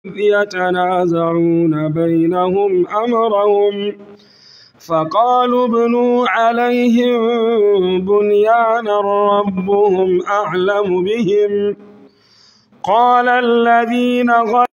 يتنازعون بينهم أمرهم فقالوا ابنوا عليهم بنيانا ربهم أعلم بهم قال الذين غلبوا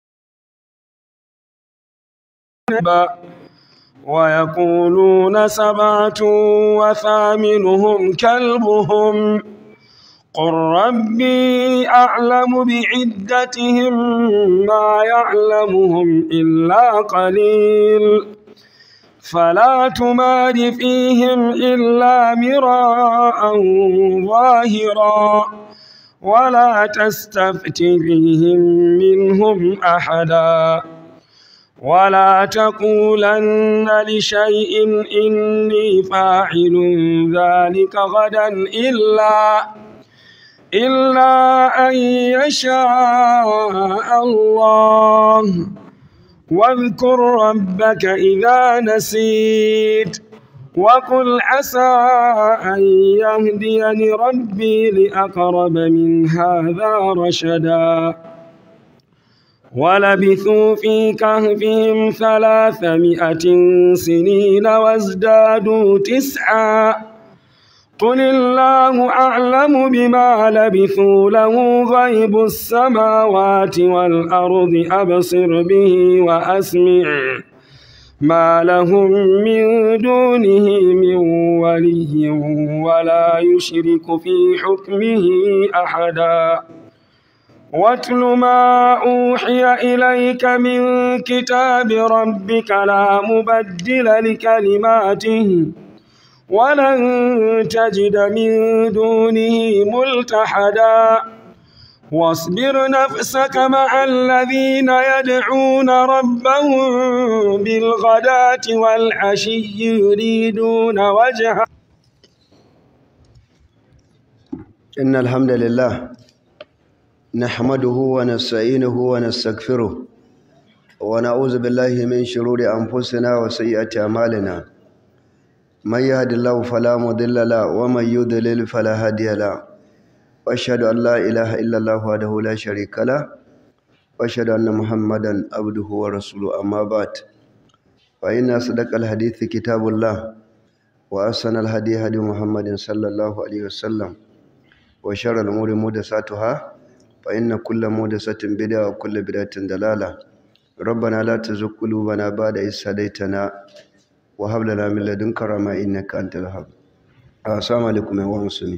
ويقولون سبعة وثامنهم كلبهم قل ربي أعلم بعدتهم ما يعلمهم إلا قليل فلا تمار فيهم إلا مراء ظاهرا ولا تستفت فيهم منهم أحدا ولا تقولن لشيء إني فاعل ذلك غدا إلا إلا أن يشاء الله واذكر ربك إذا نسيت وقل عسى أن يهديني ربي لأقرب من هذا رشدا ولبثوا في كهفهم ثلاثمائة سنين وازدادوا تسعا قل الله أعلم بما لبثوا له غيب السماوات والأرض أبصر به وأسمع ما لهم من دونه من ولي ولا يشرك في حكمه أحدا واتل ما أوحي إليك من كتاب ربك لا مبدل لكلماته ولن تجد من دونه ملتحدا واصبر نفسك مع الذين يدعون ربهم بالغداة والعشي يريدون وجهه إن الحمد لله نحمده ونستعينه ونستغفره ونعوذ بالله من شرور أنفسنا وسيئات أعمالنا من يهد الله فلا مضل له ومن يضلل فلا هادي له واشهد ان لا اله الا الله وحده لا شريك له واشهد ان محمدا عبده ورسوله اما بعد فان اصدق الحديث كتاب الله واحسن الهدي هدي محمد صلى الله عليه وسلم وشر الامور محدثاتها فان كل محدثه بدعه وكل بدعه ضلاله ربنا لا تزغ قلوبنا بعد إذ هديتنا وهب لنا من لدنك رحمة إنك أنت الوهاب السلام عليكم يا musulmi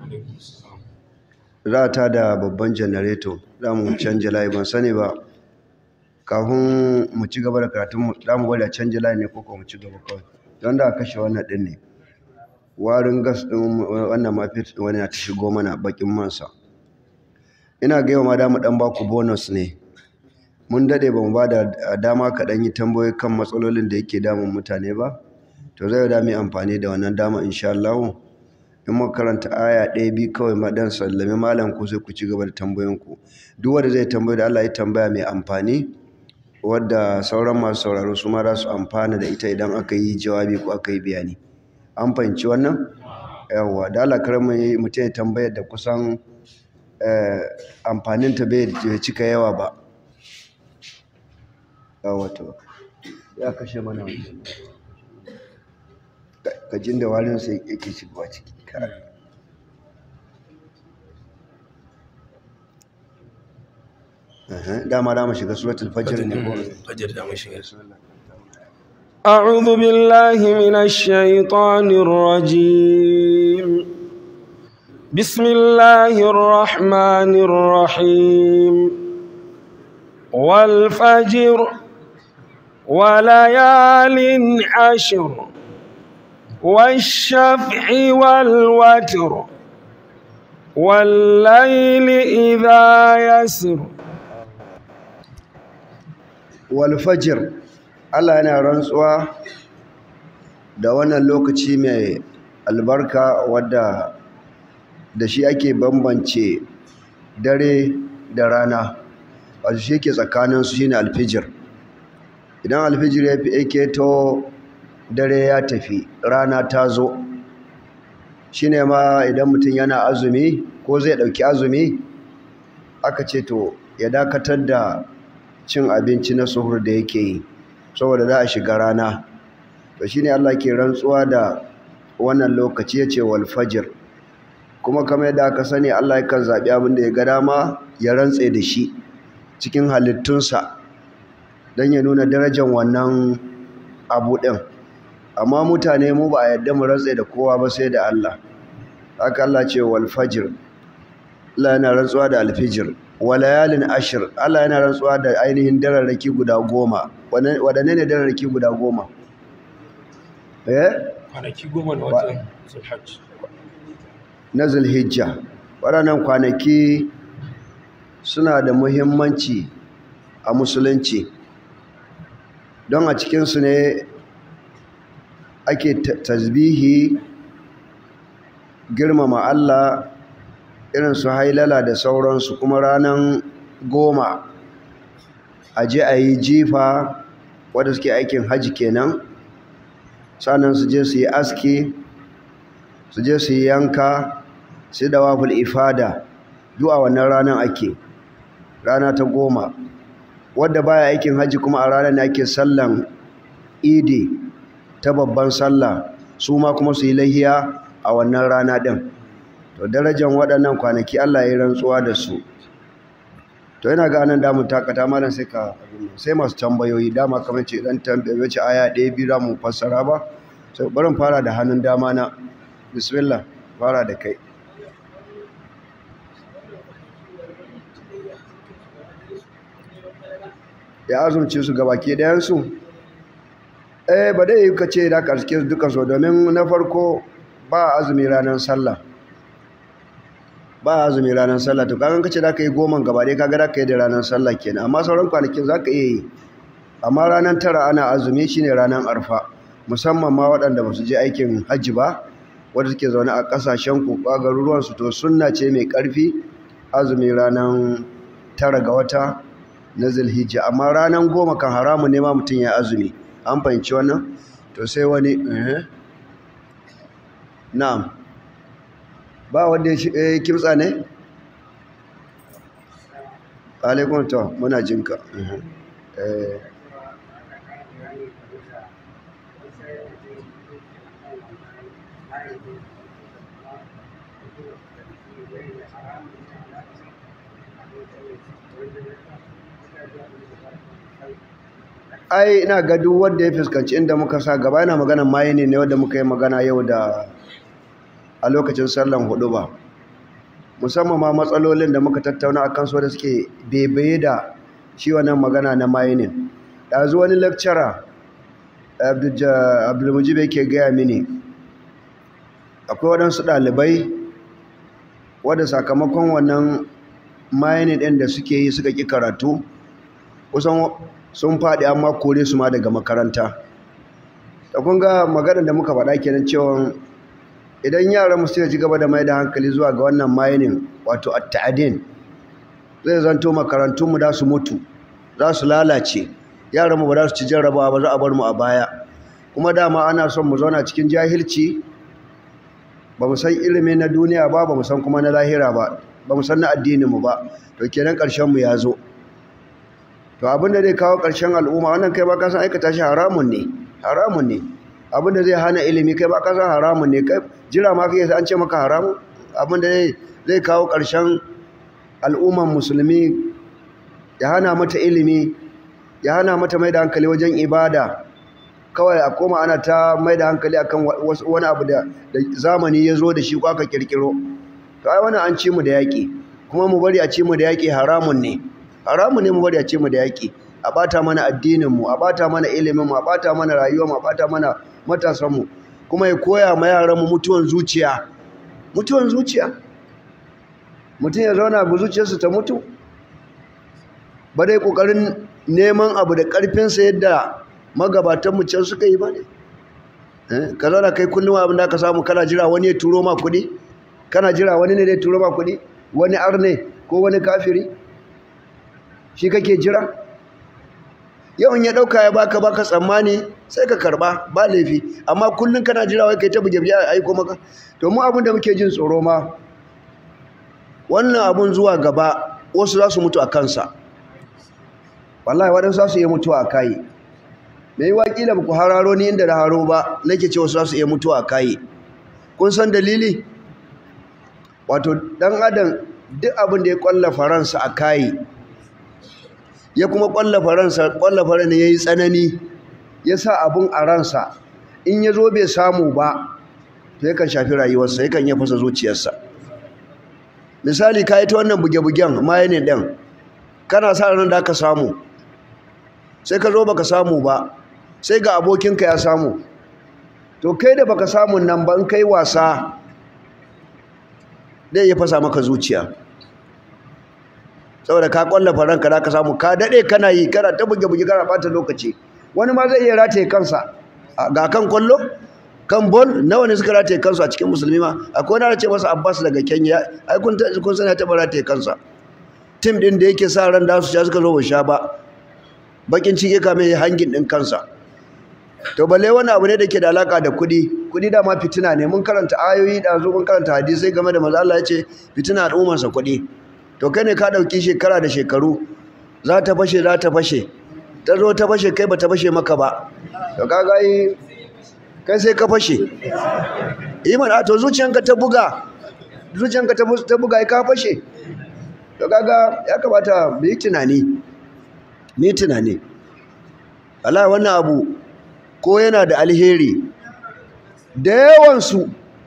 za ta da babban janareto za mu canja layi ban sani ba kafin mu ci gaba da karatun za mu gwada canja layi ne ko mu ci gaba kawai don da kashe wannan din ne warin gas din wannan mafit wani na ta shigo mana bakin mansa ina ga yau ma da mu dan baku bonus ne mun dade ba mu ba da dama kaɗan yi tambayoyi kan matsalolin da yake damun mutane ba to zai da mu amfani da wannan dama insha Allah in muka karanta aya ɗaya biyu kawai ma dan sallame malam ku sai ku ci gaba da tambayoyin ku duk wanda zai tambaya da Allah ya tambaya mai amfani wadda sauran masu sauraro su ma za su amfana da ita idan aka yi jawabi ko aka yi bayani an fahimci wannan yawwa da Allah kar mu mutum ya tambaya da kusan amfaninta bai cika yawa ba wato ya kashe mana wancan kajin da warin sai yake shigowa ciki dama da mu shiga suratul fajr ne ko fajr da mu shiga أعوذ بالله من الشيطان الرجيم بسم الله الرحمن الرحيم والفجر وليال عشر والشفع والوتر والليل إذا يسر والفجر Allah yana rantsuwa da wannan lokaci mai albarka wadda da shi ake bambance dare da rana wato shi ke tsakaninsu shine alfijir idan alfijir ya fi ake to dare ya tafi rana ta zo shi ne ma idan mutum yana azumi ko zai ɗauki azumi aka ce to ya dakatar da cin abinci na suhur da yake yi saboda za a shiga rana to shine Allah ke rantsuwa da wannan lokaci ya ce wal fajr kuma kamar yadda aka sani Allah yakan zaɓi abin da ya ga dama ya rantse da shi cikin halittunsa don ya nuna darajar wannan abu ɗin amma mutane mu ba a yadda mu rantse da kowa ba sai da Allah haka Allah ce wal fajr Allah yana rantsuwa da alfijir wa layalin ashir Allah yana rantsuwa da ainihin dararraki guda goma waɗanne ne dararraki guda goma eh kwanaki goma na watan zulhajj na zulhijja waɗannan kwanaki suna da muhimmanci a musulunci don a cikinsu ne ake tasbihi girmama Allah irin su hailala da sauransu kuma ranar goma a je a yi jifa wadda suke aikin hajji kenan sannan su je su yi aski su je su yi yanka su da waful ifada du'a wannan ranar ake rana ta goma wadda baya aikin hajji kuma a ranar ne ake sallan idi ta babban sallah su ma kuma su yi lahiya a wannan rana ɗin to darajar waɗannan kwanaki Allah ya rantsuwa da su to yana ga anan damun takata malam sai ka sai masu tambayoyi dama kamar ce dan tambaye ce aya ɗaya biyu za mu fassara ba sai barin fara da hannun dama na bismillah fara da kai ya azumci su gabaki ɗayansu eh ba dai ka ce da karske su duka so domin na farko ba azumi ranar sallah ba azumi ranar sallah to kagan kace da ka yi goman gaba dai kaga da ka yi da ranar sallah kenan amma sauran kwanakin za ka iya yi amma ranar tara ana azumi shine ranar arfa musamman ma waɗanda ba su je aikin hajji ba wanda suke zaune a ƙasashen ku a garuruwansu to sunna ce mai ƙarfi azumi ranar tara ga wata na zulhijja amma ranar goma kan haramun ne ma mutum ya azumi an fahimci wannan to sai wani na'am ba wanda ya kimtsa ne? alaikun to muna jinka ai ina ga duk wanda ya fuskanci inda muka sa gaba yana maganan maye ne ne wanda muka yi magana yau da a lokacin sallan hudu ba musamman ma matsalolin da muka tattauna a kansu da suke bebaye da shi wannan magana na mining ɗazu wani lecturer abdulmujib yake gaya mini akwai waɗansu ɗalibai wadda sakamakon wannan mining ɗin da suke yi suka ƙi karatu kusan sun faɗi amma kore su ma daga makaranta da kun ga maganar da muka faɗa kenan cewa idan yaran mu suka ci gaba da mai da hankali zuwa ga wannan mining wato at-ta'din zai zanto makarantun mu da su mutu za su lalace yaran mu ba za su ci jarrabawa ba za a bar mu a baya kuma dama ana son mu zauna cikin jahilci ba mu san ilimi na duniya ba ba mu san kuma na lahira ba ba mu san na addinin mu ba to kenan ƙarshen mu ya zo to abinda zai kawo ƙarshen al'umma wannan kai ba ka san aikata shi haramun ne haramun ne abinda zai hana ilimi kai ba ka san haramun ne kai jira ma kai an ce maka haramun abinda zai zai kawo ƙarshen al'umman musulmi ya hana mata ilimi ya hana mata mai da hankali wajen ibada kawai a koma ana ta mai da hankali akan wani abu da zamani ya zo da shi ko aka kirkiro to ai wannan an ci mu da yaƙi kuma mu bari a ci mu da yaƙi haramun ne haramun ne mu bari a ci mu da yaƙi a bata mana addinin mu a bata mana ilimin mu a bata mana rayuwar mu a bata mana matasan mu kuma ya koya ma yaran mu mutuwan zuciya mutuwan zuciya mutum ya zauna bu zuciyarsa ta mutu ba dai kokarin neman abu da karfinsa yadda magabatan mu can suka yi ba ne ka zauna kai kullum abin da ka samu kana jira wani ya turo ma kuɗi kana jira wani ne zai turo ma kuɗi wani arne ko wani kafiri shi kake jira yawan ya ɗauka ya baka baka tsammani sai ka karɓa ba laifi amma kullum kana jira wai kai ta buge buge a aiko maka to mu abin da muke jin tsoro ma wannan abun zuwa gaba wasu za su mutu a kansa wallahi waɗansu za su iya mutuwa a kayi me yi wakila ba ku hararo ni inda da haro ba nake ce wasu za su iya mutuwa a kayi kun san dalili wato ɗan adam duk abin da ya ƙwallafa ransa a kayi ya kuma ƙwallafa ransa ƙwallafa ran ya yi tsanani ya sa abin a ransa in ya zo bai samu ba to yakan shafi rayuwarsa yakan iya fasa zuciyarsa misali ka yi ta wannan buge-bugen maye ne ɗin kana sa ran da aka samu sai ka zo baka samu ba sai ga abokinka ya samu to kai da baka samu nan ba in kai wasa zai iya fasa maka zuciya saboda ka kwallafa ranka da ka samu ka daɗe kana yi kana ta buge-buge kana ɓata lokaci wani ma zai iya rataye kansa ga kan kwallo kan bol nawa ne suka rataye kansu a cikin musulmi ma akwai wani ce masa abbas daga kenya ai kun kun sani ta rataye kansa tim din da yake sa ran da su sha suka zo ba sha ba bakin ciki ka mai hangin din kansa to balle wani abu ne da ke da alaka da kuɗi kuɗi da ma fitina ne mun karanta ayoyi da zo mun karanta hadisai game da manzo Allah ya ce fitina al'ummar sa kuɗi to kai ne ka dauki shekara da shekaru za ta fashe za ta fashe ta zo ta fashe kai ba ta fashe maka ba to kaga yi kai sai ka fashe iman a to zuciyanka ta buga zuciyanka ta buga ka fashe to kaga ya kamata mu yi tunani mu yi tunani Allah wannan abu ko yana da alheri da yawansu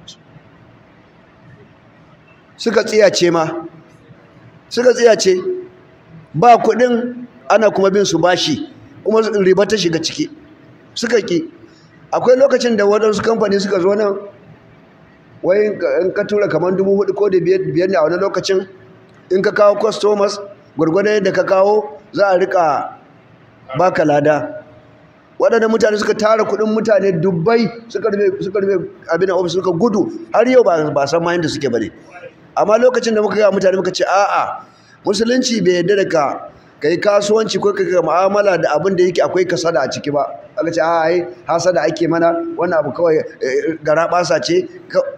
suka tsiyace ma suka tsiyace ba kuɗin ana kuma bin su bashi kuma riba ta shiga ciki suka ki akwai lokacin da waɗansu kamfani suka zo nan wai in ka tura kamar dubu hudu ko da biyar ne a wani lokacin in ka kawo customers gwargwadon yadda ka kawo za a rika baka lada waɗanda mutane suka tara kuɗin mutane dubbai suka rufe abin ofis suka gudu har yau ba san ma yadda suke bane amma lokacin da muka ga mutane muka ce a'a musulunci bai yarda da ka ka yi kasuwanci ko ka mu'amala da abin da yake akwai kasada a ciki ba aka ce a ai hasada ake mana wannan abu kawai gara basa ce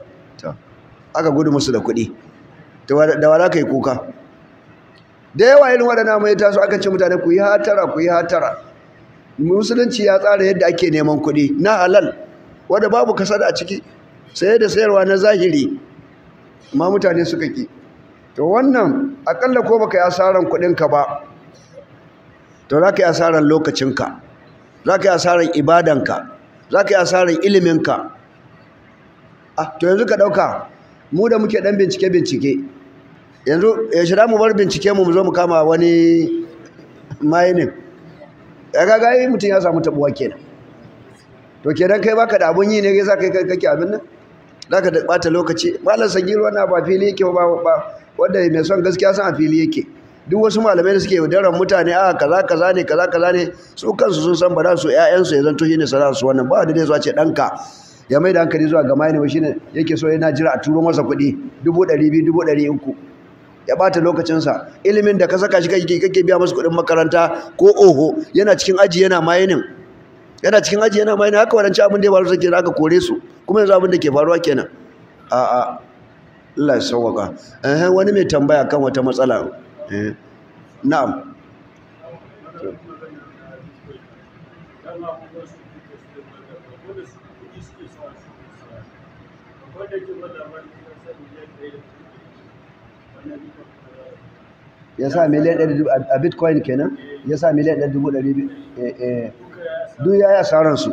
aka gudu musu da kuɗi da wala ka yi kuka da yawa irin waɗanda mai taso aka ce mutane ku yi hatara ku yi hatara musulunci ya tsara yadda ake neman kuɗi na halal wanda babu kasada a ciki saye da sayarwa na zahiri amma mutane suka ki to wannan akalla ko baka yi asaran kuɗinka ba to za ka yi asarar lokacinka za ka yi asarar ibadanka za ka yi asarar iliminka ah to yanzu ka ɗauka mu da muke ɗan bincike-bincike yanzu ya shira mu bar bincike mu zo mu kama wani mining ya gaga yi mutum ya samu tabuwa kenan to kenan kai baka da abun yi ne za ka kai kake abin nan za ka ɓata lokaci malam sagir wannan ba fili yake ba wanda mai son gaskiya san a fili yake duk wasu malamai da suke yaudarar mutane a kaza kaza ne kaza kaza ne su kansu sun san ba za su ƴaƴansu ya zanto shine sana'a su wannan ba da dai zuwa ce ɗanka ya mai da hankali zuwa ga mai ba shine yake so yana jira a turo masa kuɗi dubu ɗari biyu dubu ɗari uku ya ɓata lokacinsa ilimin da ka saka shi kake kake biya masa kuɗin makaranta ko oho yana cikin aji yana mayinin yana cikin aji yana mayinin haka wadanci abin da ya faru sake aka kore su kuma yanzu abin da ke faruwa kenan a'a Allah ya sauwaka eh wani mai tambaya kan wata matsala eh na'am ya sa miliyan ɗari a bitcoin kenan ya sa miliyan ɗari dubu ɗari duk ya yi asaransu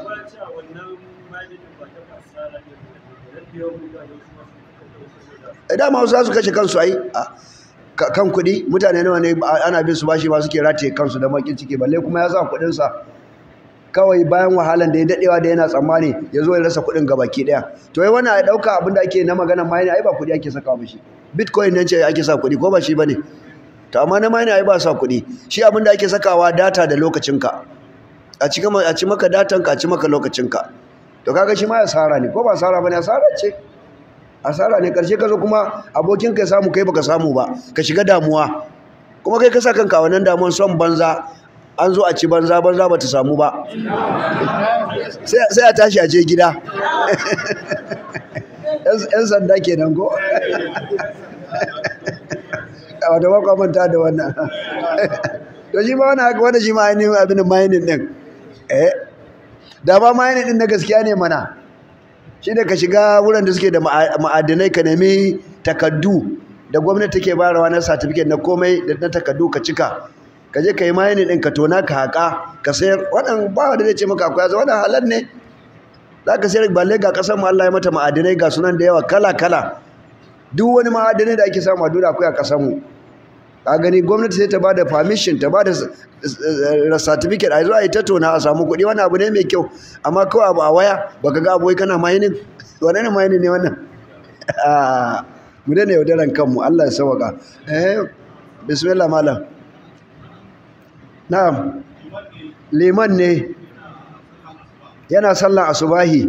dama wasu za su kashe kansu ai kan kuɗi mutane nawa ne ana bin su bashi ba suke rataye kansu da makin ciki balle kuma ya sa kuɗinsa kawai bayan wahalan da ya daɗewa da yana tsammani ya zo ya rasa kuɗin ga baki ɗaya to yi wani a ɗauka abin da ake na magana ma ai ba kuɗi ake saka mishi bitcoin nan ce ake sa kuɗi ko ba shi ba ne to amma na mani ai ba sa kuɗi shi abin da ake sakawa data da lokacinka a ci a ci maka datanka a ci maka lokacinka to kaga shi ma asara ne ko ba asara bane asara ce asara ne karshe ka zo kuma abokin ka ya samu kai baka samu ba ka shiga damuwa kuma kai ka sa kanka wannan damuwan son banza an zo a ci banza banza bata samu ba sai a tashi a je gida yan sanda kenan ko wata manta da wannan to shi ma wani haka wani shi ma ainihin abin mining din eh da ba mining din na gaskiya ne mana shi da ka shiga wurin da suke da ma'adinai ka nemi takaddu da gwamnati take bayarwa na certificate na komai da na takaddu ka cika ka je ka yi mining din ka tona ka haƙa ka sayar wannan ba wanda zai ce maka akwai azaba wannan halal ne za ka sayar balle ga ƙasar mu Allah ya mata ma'adinai ga sunan da yawa kala kala duk wani ma'adinai da ake samu a duniya akwai a ƙasar mu ka gani gwamnati sai ta ba da permission ta ba da certificate a zuwa ita tona a samu kuɗi wani abu ne mai kyau amma kawai abu a waya baka ga abuwai kana mining wane ne mining ne wannan mu daina yaudaran kanmu Allah ya sauka eh bismillah malam na'am liman ne yana sallan asubahi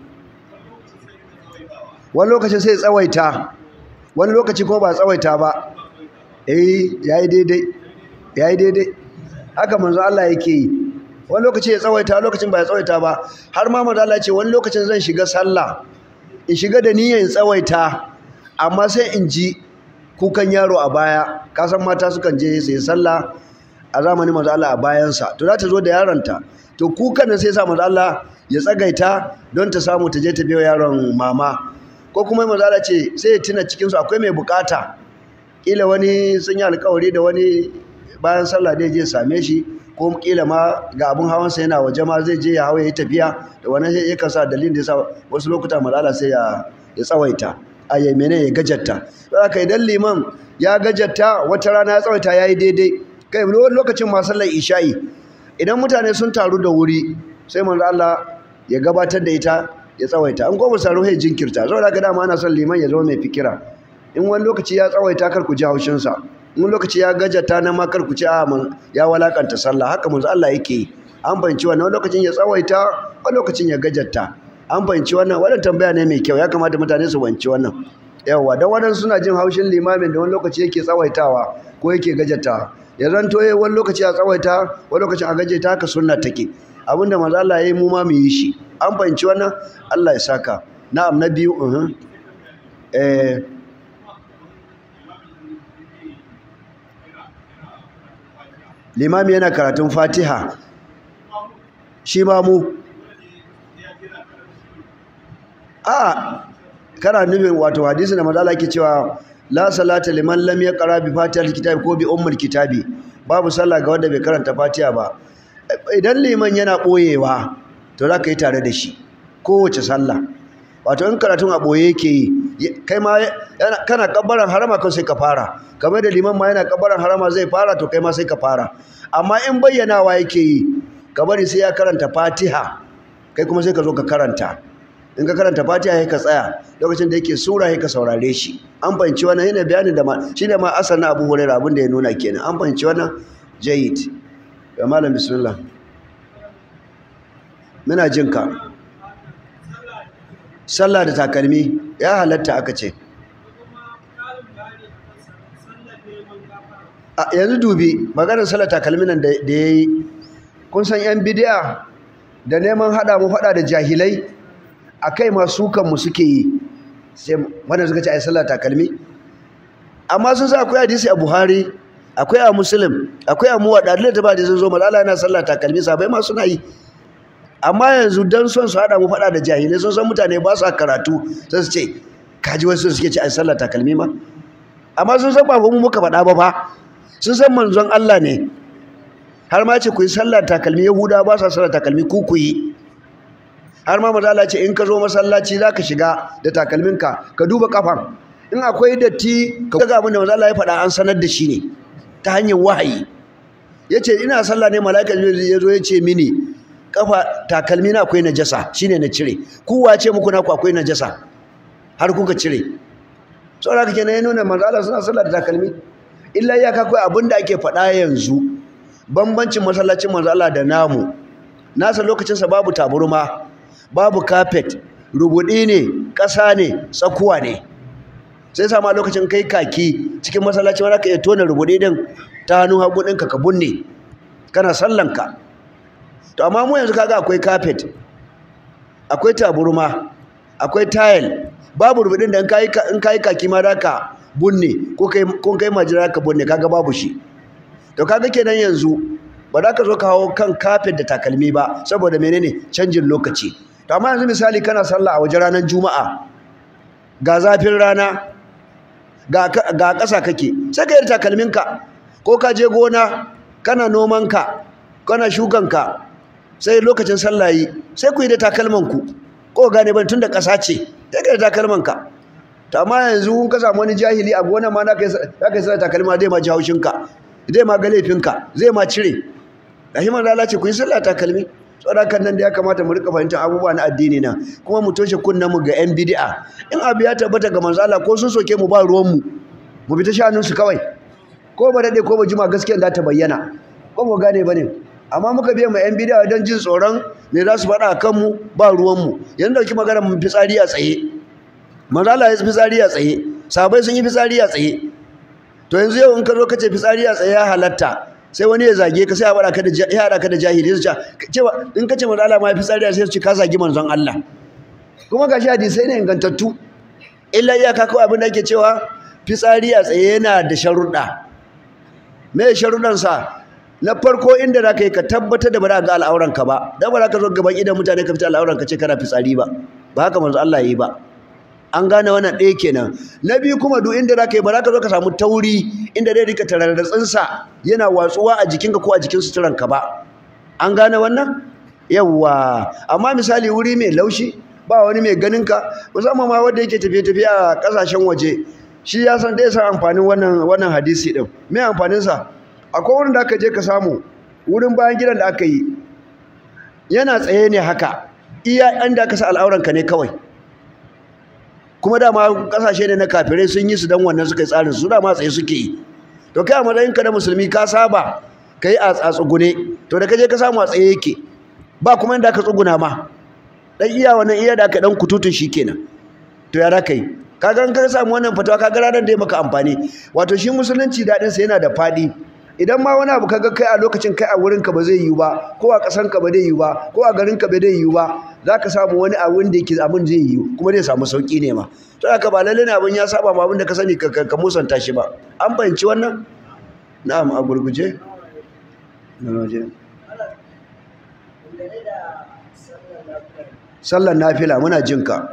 wani lokacin sai tsawaita wani lokaci ko ba tsawaita ba eh yayi daidai yayi daidai haka manzo Allah yake yi wani lokaci ya tsawaita lokacin ba ya tsawaita ba har ma manzo Allah ya ce wani lokacin zan shiga sallah in shiga da niyyar in tsawaita amma sai in ji kukan yaro a baya ka san mata sukan je sai sallah a zamanin manzo Allah a bayansa to za ta zo da yaronta to kukan nan sai sa manzo Allah ya tsagaita don ta samu ta je ta biyo yaron mama ko kuma manzo Allah ce sai ya tuna cikin su akwai mai bukata kila wani sun yi alkawari da wani bayan sallah dai je same shi ko kila ma ga abun hawansa yana waje ma zai je ya hawa ya yi tafiya da wannan sai yakan sa dalilin da yasa wasu lokuta malala sai ya ya tsawaita a yayi mene ya gajatta don haka idan liman ya gajatta wata rana ya tsawaita ya yi daidai kai lokacin ma sallar isha'i idan mutane sun taru da wuri sai manzo Allah ya gabatar da ita ya tsawaita an goma saro ya jinkirta saboda haka dama ana son liman ya zama mai fikira in wani lokaci ya tsawaita kar ku ji haushinsa in lokaci ya gajata na ma kar ku ci a ya walakanta sallah haka manzo Allah yake yi an fahimci wannan wani lokacin ya tsawaita wani lokacin ya gajata an fahimci wannan wannan tambaya ne mai kyau ya kamata mutane su fahimci wannan yawa dan wadansu suna jin haushin limamin da wani lokaci yake tsawaitawa ko yake gajata ya zanto yayi wani lokaci a tsawaita wani lokacin a gajeta haka sunna take abinda manzo Allah yayi mu ma mu yi shi an fahimci wannan Allah ya saka na'am na biyu uh eh limami yana karatun fatiha shi ma mu a kana nufin wato hadisi da mazala ke cewa la salata liman lam yaqra bi fatihatil kitabi ko bi ummul kitabi babu sallah ga wanda bai karanta fatiha ba idan liman yana boyewa to za ka yi tare da shi kowace sallah wato in karatun a boye yake yi kai ma kana kabbaran harama kan sai ka fara kamar da liman ma yana kabbaran harama zai fara to kai ma sai ka fara amma in bayyanawa yake yi ka bari sai ya karanta fatiha kai kuma sai ka zo ka karanta in ka karanta fatiha sai ka tsaya lokacin da yake sura sai ka saurare shi an fahimci wannan yana bayanin da ma shine ma asal na Abu Hurairah abin da ya nuna kenan an fahimci wannan jayyid ya malam bismillah muna jin ka sallah da takalmi ya halatta aka ce yanzu dubi maganar sallah takalmi nan da ya yi kun san yan bidiya da neman haɗa mu faɗa da jahilai a kai masu kanmu suke yi sai wanda suka ce a yi sallah takalmi amma sun sa akwai hadisi a buhari akwai a muslim akwai a muwaɗa da ta ba da sun zo malala yana sallah takalmi sabai ma suna yi amma yanzu dan son su haɗa mu faɗa da jahilai sun san mutane ba su karatu sai su ce kaji wasu suke ce a sallar takalmi ma amma sun san ba mu muka faɗa ba fa sun san manzon Allah ne har ma ce ku yi sallar takalmi yahuda ba sa sallar takalmi ku ku yi har ma maza Allah ce in ka zo masallaci za ka shiga da takalminka ka duba kafan in akwai datti ka ga abin da maza Allah ya faɗa an sanar da shi ne ta hanyar wahayi ya ce ina sallah ne mala'ika ya zo ya ce mini kafa takalmi na akwai najasa shine na cire kowa ce muku naku akwai najasa har kuka cire saboda kake ne nuna manzo Allah suna sallar da takalmi illa ya kai abinda ake faɗa yanzu bambancin masallacin manzo Allah da namu nasa lokacin sa babu taburma babu carpet rubudi ne ƙasa ne tsakuwa ne sai sama lokacin kai kaki cikin masallaci wanda ka iya tona rubudi din ta hannun hagu ɗinka ka bunne kana sallanka to amma mu yanzu kaga akwai carpet akwai taburma akwai tile babu rubutun da in kai in kai kaki ma ka bunne ko kai ko kai majira ka bunne kaga babu shi to kaga kenan yanzu ba za ka zo ka hawo kan kafet da takalmi ba saboda menene canjin lokaci to amma yanzu misali kana sallah a waje ranar juma'a ga zafin rana ga ga ƙasa kake sai ka yi takalminka ko ka je gona kana nomanka kana shukanka sai lokacin sallah yi sai ku yi da takalmanku ko gane ban tun da ƙasa ce sai ka yi da takalmanka to amma yanzu kun ka samu wani jahili a gona ma za ka yi sallah takalma zai ma ji haushinka zai ma ga laifinka zai ma cire rahiman lala ce ku yi sallah takalmi saboda kan nan da ya kamata mu rika fahimtar abubuwa na addini na kuma mu toshe kunnen mu ga yan bid'a in abu ya tabbata ga manzo Allah ko sun soke mu ba ruwan mu mu bi ta shanun su kawai ko ba dade ko ba jima gaskiya za ta bayyana ko mu gane bane amma muka biya mu yan bid'a don jin tsoron me za su faɗa a kanmu ba ruwan mu yanzu dauki magana mu fitsari a tsaye manzo Allah ya fitsari a tsaye sahabbai sun yi fitsari a tsaye to yanzu yau in ka zo ka ce fitsari a tsaye ya halatta sai wani ya zage ka sai ya ka da ya hada ka da jahili su ce cewa in ka ce manzo Allah ma ya fitsari sai su ce ka zagi manzon Allah kuma gashi hadisai ne ingantattu illa iyaka kawai abin da ake cewa fitsari a tsaye yana da sharuɗa me sharuɗan sa na farko inda za ka yi ka tabbatar da ba za ga al'auran ka ba dan ba za ka zo gaban idan mutane ka fita al'auran ka ce kana fitsari ba ba haka manzo Allah ya yi ba an gane wannan ɗaya kenan na biyu kuma duk inda za ka yi ba za ka zo ka samu tauri inda zai rika tararratsinsa yana watsuwa a jikinka ko a jikin suturanka ba an gane wannan yawwa amma misali wuri mai laushi ba wani mai ganinka musamman ma wanda yake tafiye-tafiye a ƙasashen waje shi ya san dai san amfanin wannan wannan hadisi din me amfaninsa akwai wurin da aka je ka samu wurin bayan gidan da aka yi yana tsaye ne haka iya an da aka sa al'auranka ne kawai kuma dama kasashe ne na kafirai sun yi su dan wannan suka yi tsarin su dama tsaye suke yi to kai a matsayinka na musulmi ka saba ka yi a tsugune to da ka je ka samu a tsaye yake ba kuma inda ka tsuguna ma dan iya wannan iya da aka dan kututun shi kenan to ya raka yi kaga in ka samu wannan fatawa kaga ranar da ya maka amfani wato shi musulunci daɗin sa yana da faɗi idan ma wani abu kaga kai a lokacin kai a wurin ka ba zai yiwu ba ko a ƙasan ka ba zai yiwu ba ko a garin ka ba zai yiwu ba za ka samu wani abin da yake abin zai yiwu kuma zai samu sauƙi ne ma to haka ba lalle ne abin ya saba ma abin da ka sani ka ka musanta shi ba an fahimci wannan na'am a gurguje sallar nafila muna jin ka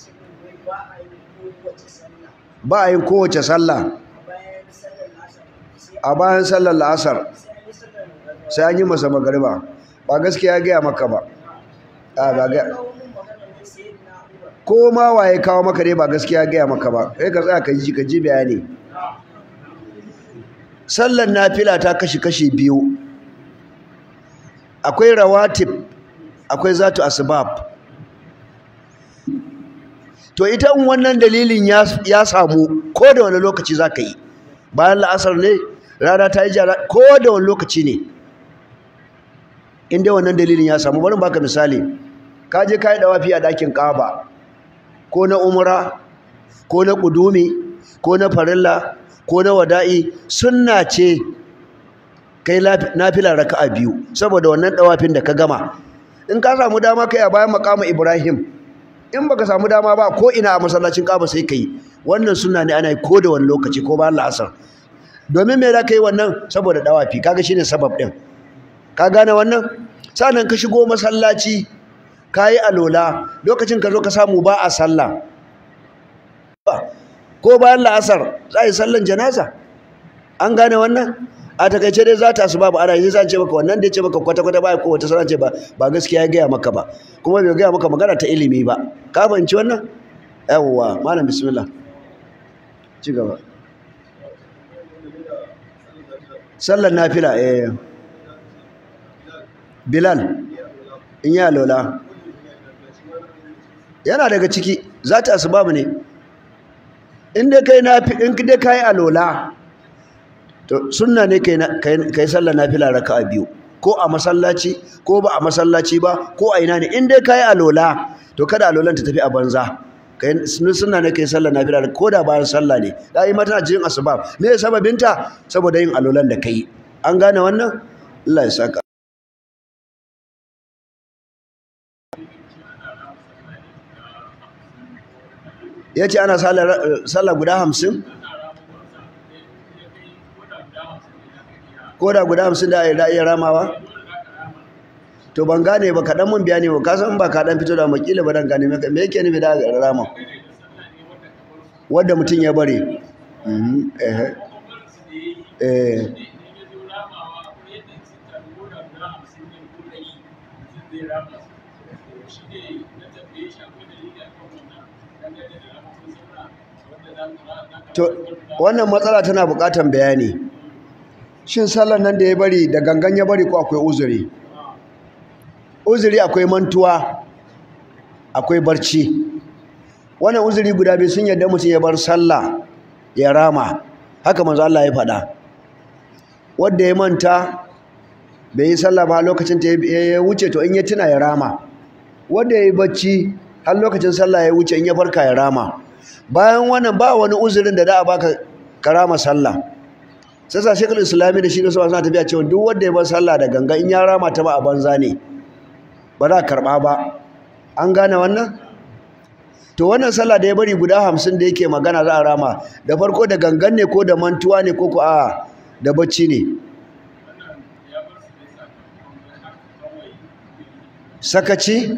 ba a yin kowace sallah a bayan sallar la'asar sai an yi masa magariba ba gaskiya ya gaya maka ba a ba ga ko ma waye kawo maka ne ba gaskiya ya gaya maka ba kai ka tsaya ka ji ka ji bayani sallar nafila ta kashi kashi biyu akwai rawatib akwai zatu asbab to ita in wannan dalilin ya samu ko da wani lokaci za ka yi bayan la'asar ne rana ta yi jara ko da wani lokaci ne inda wannan dalilin ya samu bari baka misali ka je ka yi dawafi a ɗakin ƙaba ko na umra ko na ƙudumi ko na farilla ko na wada'i sunna ce kai nafila raka'a biyu saboda wannan dawafin da ka gama in ka samu dama kai a bayan makamu ibrahim in baka samu dama ba ko ina a masallacin kaba sai kai wannan sunna ne ana yi ko da wani lokaci ko bayan la'asar domin me za ka yi wannan saboda dawafi kaga shine sabab din ka gane wannan sannan ka shigo masallaci ka yi alola lokacin ka zo ka samu ba a sallah ko bayan la'asar za a yi sallan janaza an gane wannan a takaice dai za ta su babu ana yi zan ce maka wannan da ya ce maka kwata-kwata ba ko wata sanar ce ba ba gaskiya ya gaya maka ba kuma bai gaya maka magana ta ilimi ba ka fahimci wannan yawwa malam bismillah ci gaba sallar nafila eh bilal in ya lola yana daga ciki za ta asbabu ne in dai kai nafi in dai kai alola to sunna ne kai kai sallar nafila raka'a biyu ko a masallaci ko ba a masallaci ba ko a ina ne in dai kai alola to kada alolan ta tafi a banza kai sunna ne kai sallar nafila ko da bayan sallah ne dai mata jin asbab me sababinta saboda yin alolan da kai an gane wannan Allah ya saka ya ce ana sallah guda hamsin ko da guda hamsin da da iya ramawa to ban gane ba kaɗan mun biya ne ba kasan ba kaɗan fito da makila ba dan gane me yake nufi da rama wadda mutum ya bari Mhm, eh eh to wannan matsala tana buƙatar bayani shin sallar nan da ya bari da gangan ya bari ko akwai uzuri uzuri akwai mantuwa akwai barci wannan uzuri guda biyu sun yadda mutum ya bar sallah ya rama haka manzo Allah ya faɗa wanda ya manta bai yi sallah ba lokacin ta ya wuce to in ya tuna ya rama wanda ya yi bacci har lokacin sallah ya wuce in ya farka ya rama bayan wannan ba wani uzurin da da a baka karama sallah sai sa shekul islami da shi da suna tafiya cewa duk wanda ya bar sallah da ganga in ya rama ta ba a banza ne ba za a karɓa ba an gane wannan to wannan sallah da ya bari guda hamsin da yake magana za a rama da farko da gangan ne ko da mantuwa ne ko ko a da bacci ne sakaci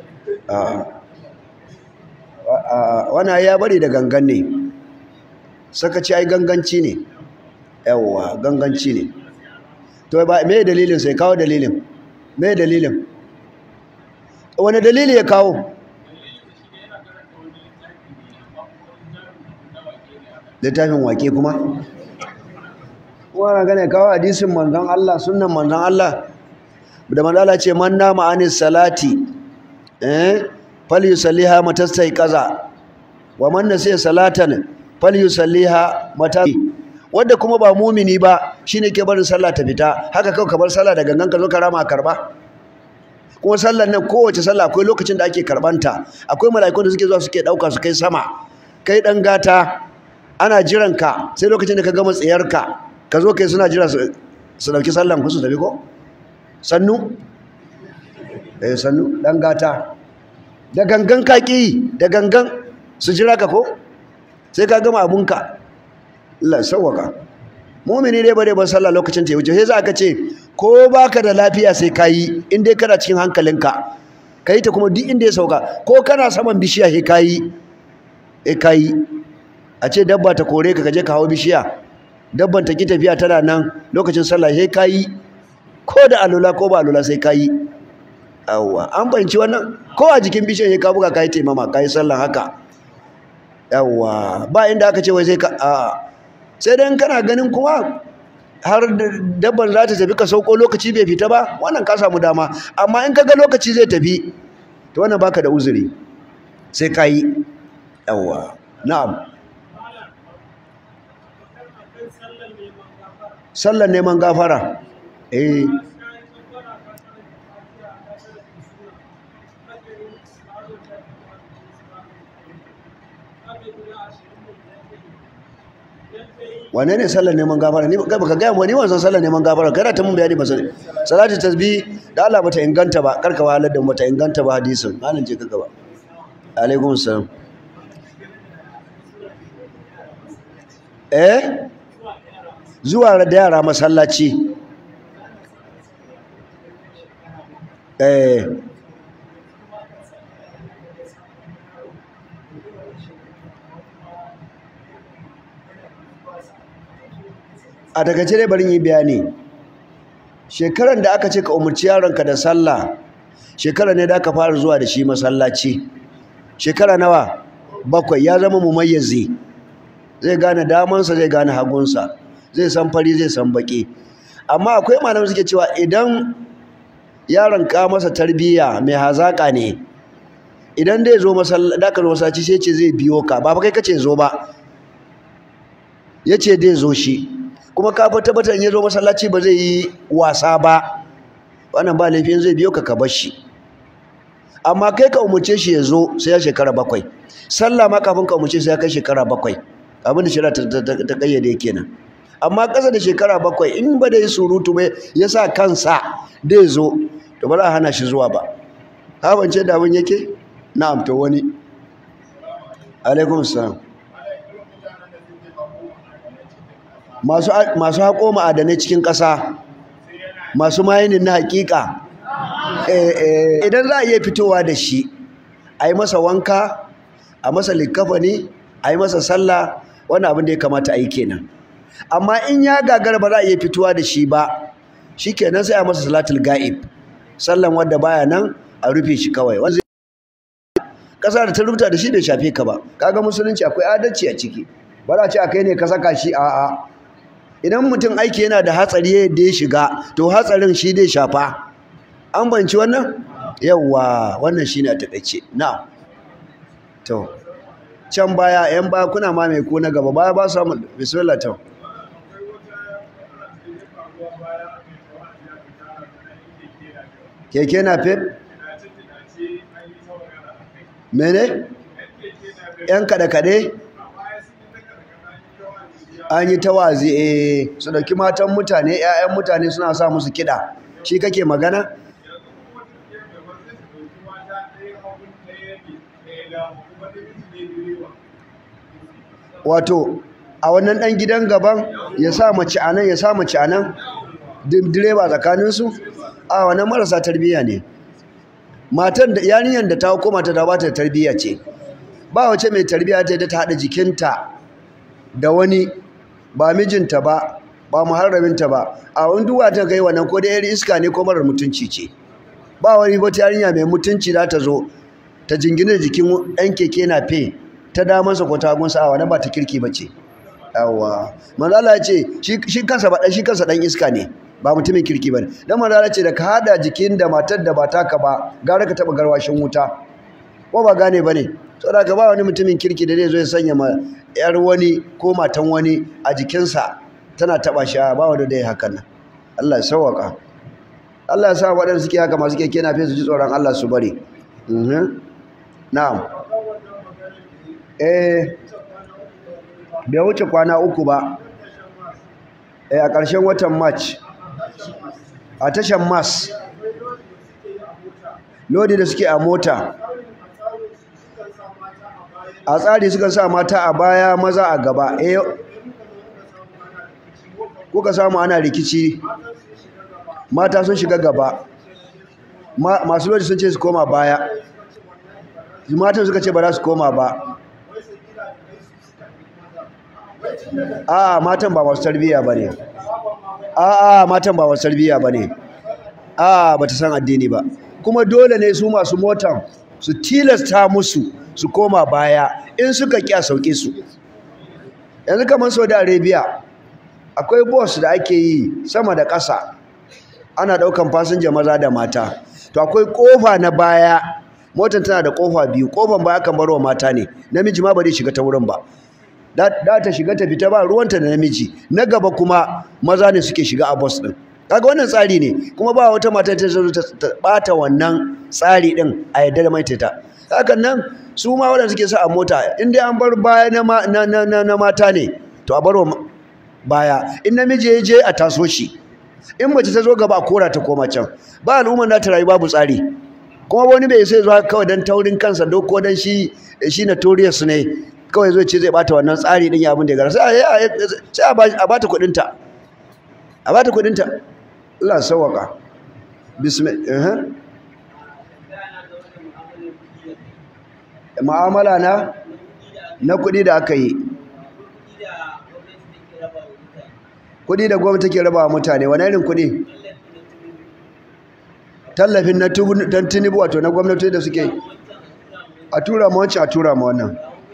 wannan ya bari da gangan ne sakaci ai ganganci ne yawwa ganganci ne to ba me dalilin sai kawo dalilin me dalilin wani dalili ya kawo littafin wake kuma wannan gane kawo hadisin manzon Allah sunnan manzon Allah da manzon Allah ce man nama anis salati eh falyusalliha matastai kaza wa man nasiya salatan falyusalliha mata wanda kuma ba mumini ba shine ke barin sallah ta fita haka kawai ka bar sallah da gangan ka zo ka rama karba kuma sallar nan kowace sallah akwai lokacin da ake karbanta akwai mala'ikun da suke zuwa suke dauka su kai sama kai dan gata ana jiran ka sai lokacin da ka gama tsayarka ka zo kai suna jira su dauki sallan ku su tafi ko sannu eh sannu dan gata da gangan kaki da gangan su jira ka ko sai ka gama abunka Allah sauwaka mu'mini dai bare ban sallah lokacin ta wuce sai za ka ce ko baka da lafiya sai kayi in dai kana cikin hankalinka kai ta kuma duk inda ya sauka ko kana saman bishiya sai kayi eh kayi a ce dabba ta kore ka kaje ka hawo bishiya dabban ta ki tafiya tana nan lokacin sallah sai kayi ko da alula ko ba alula sai kayi yawwa an banci wannan ko a jikin bishiyar sai ka buga kayi taimama kayi sallah haka yawwa ba inda aka ce wai sai ka a sai dan kana ganin kuma har dabban za ta tafi ka sauko lokaci bai fita ba wannan ka samu dama amma in ka ga lokaci zai tafi to wannan baka da uzuri sai kayi yawwa na'am sallar neman gafara eh wane ne sallar neman gafara ni ba ka gaya wani wanzan sallar neman gafara kada ta mun bayani ba sai salatu tasbih da Allah bata inganta ba karka wahalar da bata inganta ba hadisin malam je ka gaba alaikum salam eh zuwa da yara masallaci eh a daga cire barin yi bayani shekaran da aka ce ka umarci yaronka da sallah shekara ne da aka fara zuwa da shi masallaci shekara nawa bakwai ya zama mumayyazi zai gane damansa zai gane hagunsa zai san fari zai san baki amma akwai malamai suke cewa idan yaron ka masa tarbiyya mai hazaka ne idan dai zo masallaci sai ce zai biyo ka ba fa kai kace zo ba yace dai zo shi kuma ka fa tabbatar in ya zo masallaci ba zai yi wasa ba wannan ba laifin zai biyo ka ka bar shi amma kai ka umurce shi ya zo sai ya shekara bakwai sallah ma kafin ka umurce sai ya kai shekara bakwai abin da shari'a ta kayyade kenan amma ƙasa da shekara bakwai in ba da yi surutu ba ya sa kansa dai zo to ba za a hana shi zuwa ba habance da abin yake na'am to wani alaikum salam masu masu haƙo ma'adanai cikin ƙasa masu mayinin na haƙiƙa Eh, eh, idan za a iya fitowa da shi a yi masa wanka a masa likafani a yi masa sallah wani abin da ya kamata a yi kenan amma in ya gagara ba za a iya fitowa da shi ba shi kenan sai a masa salatul ga'ib sallan wadda baya nan a rufe shi kawai wanda ƙasa da ta rubuta da shi bai shafe ka ba kaga musulunci akwai adalci a ciki ba za a ce a kai ne ka saka shi a'a idan mutum aiki yana da hatsari da ya shiga to hatsarin shi dai shafa an banci wannan yawwa wannan shine a takaice na to can baya yan baya kuna ma mai ko na gaba baya ba su samu bismillah to keke na fit mene yan kaɗe-kaɗe an yi tawazi eh su dauki matan mutane 'ya'yan mutane suna sa musu kiɗa shi kake magana wato a wannan ɗan gidan gaban ya sa mace a nan ya sa mace a nan direba tsakaninsu a wannan marasa tarbiyya ne matan da yarinyar da ta koma ta ba ta tarbiyya ce ba wace mai tarbiyya ta ta haɗa jikinta da wani ba mijinta ba ba muharraminta ba a wani duwa ta kai wannan ko da yar iska ne ko marar mutunci ce ba wani wata yarinya mai mutunci za ta zo ta jingina jikin ɗan keke na fe ta damansa ko ta gunsa a wannan ba ta kirki ba ce yawa manzala ya ce shi kansa ba shi kansa ɗan iska ne ba mutumin kirki ba ne dan manzala ce da ka hada jikin da matar da ba taka ba gara ka taɓa garwashin wuta ko ba gane ba ne saboda ka ba wani mutumin kirki da zai zo ya sanya ma yar wani ko matan wani a jikinsa tana taba shi ba wanda da ya hakan nan Allah ya sauwaka Allah ya sa waɗanda suke haka masu keke na su ji tsoron Allah su bari na'am eh bai wuce kwana uku ba eh a ƙarshen watan march a tashan mas lodi da suke a mota a tsari suka sa mata a baya maza a gaba eh kuka samu ana rikici mata sun shiga gaba masu lodi sun ce su koma baya matan suka ce ba za su koma ba a matan ba masu tarbiyya ba ne a matan ba masu tarbiyya ba ne a ba ta san addini ba kuma dole ne su masu motan su tilasta musu su koma baya in suka ƙi a sauke su yanzu kamar saudi arabia akwai bus da ake yi sama da ƙasa ana ɗaukan fasinja maza da mata to akwai ƙofa na baya motar tana da ƙofa biyu ƙofan baya kan barwa mata ne namiji ma ba zai shiga ta wurin ba da ta shiga ta fita ba ruwanta da namiji na gaba kuma maza ne suke shiga a bus ɗin kaga wannan tsari ne kuma ba wata mata ta zo ta ɓata wannan tsari ɗin a yadda da maitata hakan nan su ma waɗanda suke sa a mota in dai an bar baya na mata ne to a barwa baya in namiji ya je a taso shi in mace ta zo gaba a kora ta koma can ba al'ummar na ta rayu babu tsari kuma wani bai sai zuwa kawai dan taurin kansa duk ko dan shi shi notorious ne kawai zo ce zai bata wannan tsari din ya abin da ya gara sai a bata kuɗin ta a bata kuɗin ta Allah sawaka bismillah mu'amala na na kuɗi da aka yi kuɗi da gwamnati take raba wa mutane wani irin kuɗi tallafin na tinubu wato na gwamnati da suke a tura ma wancan a tura ma wannan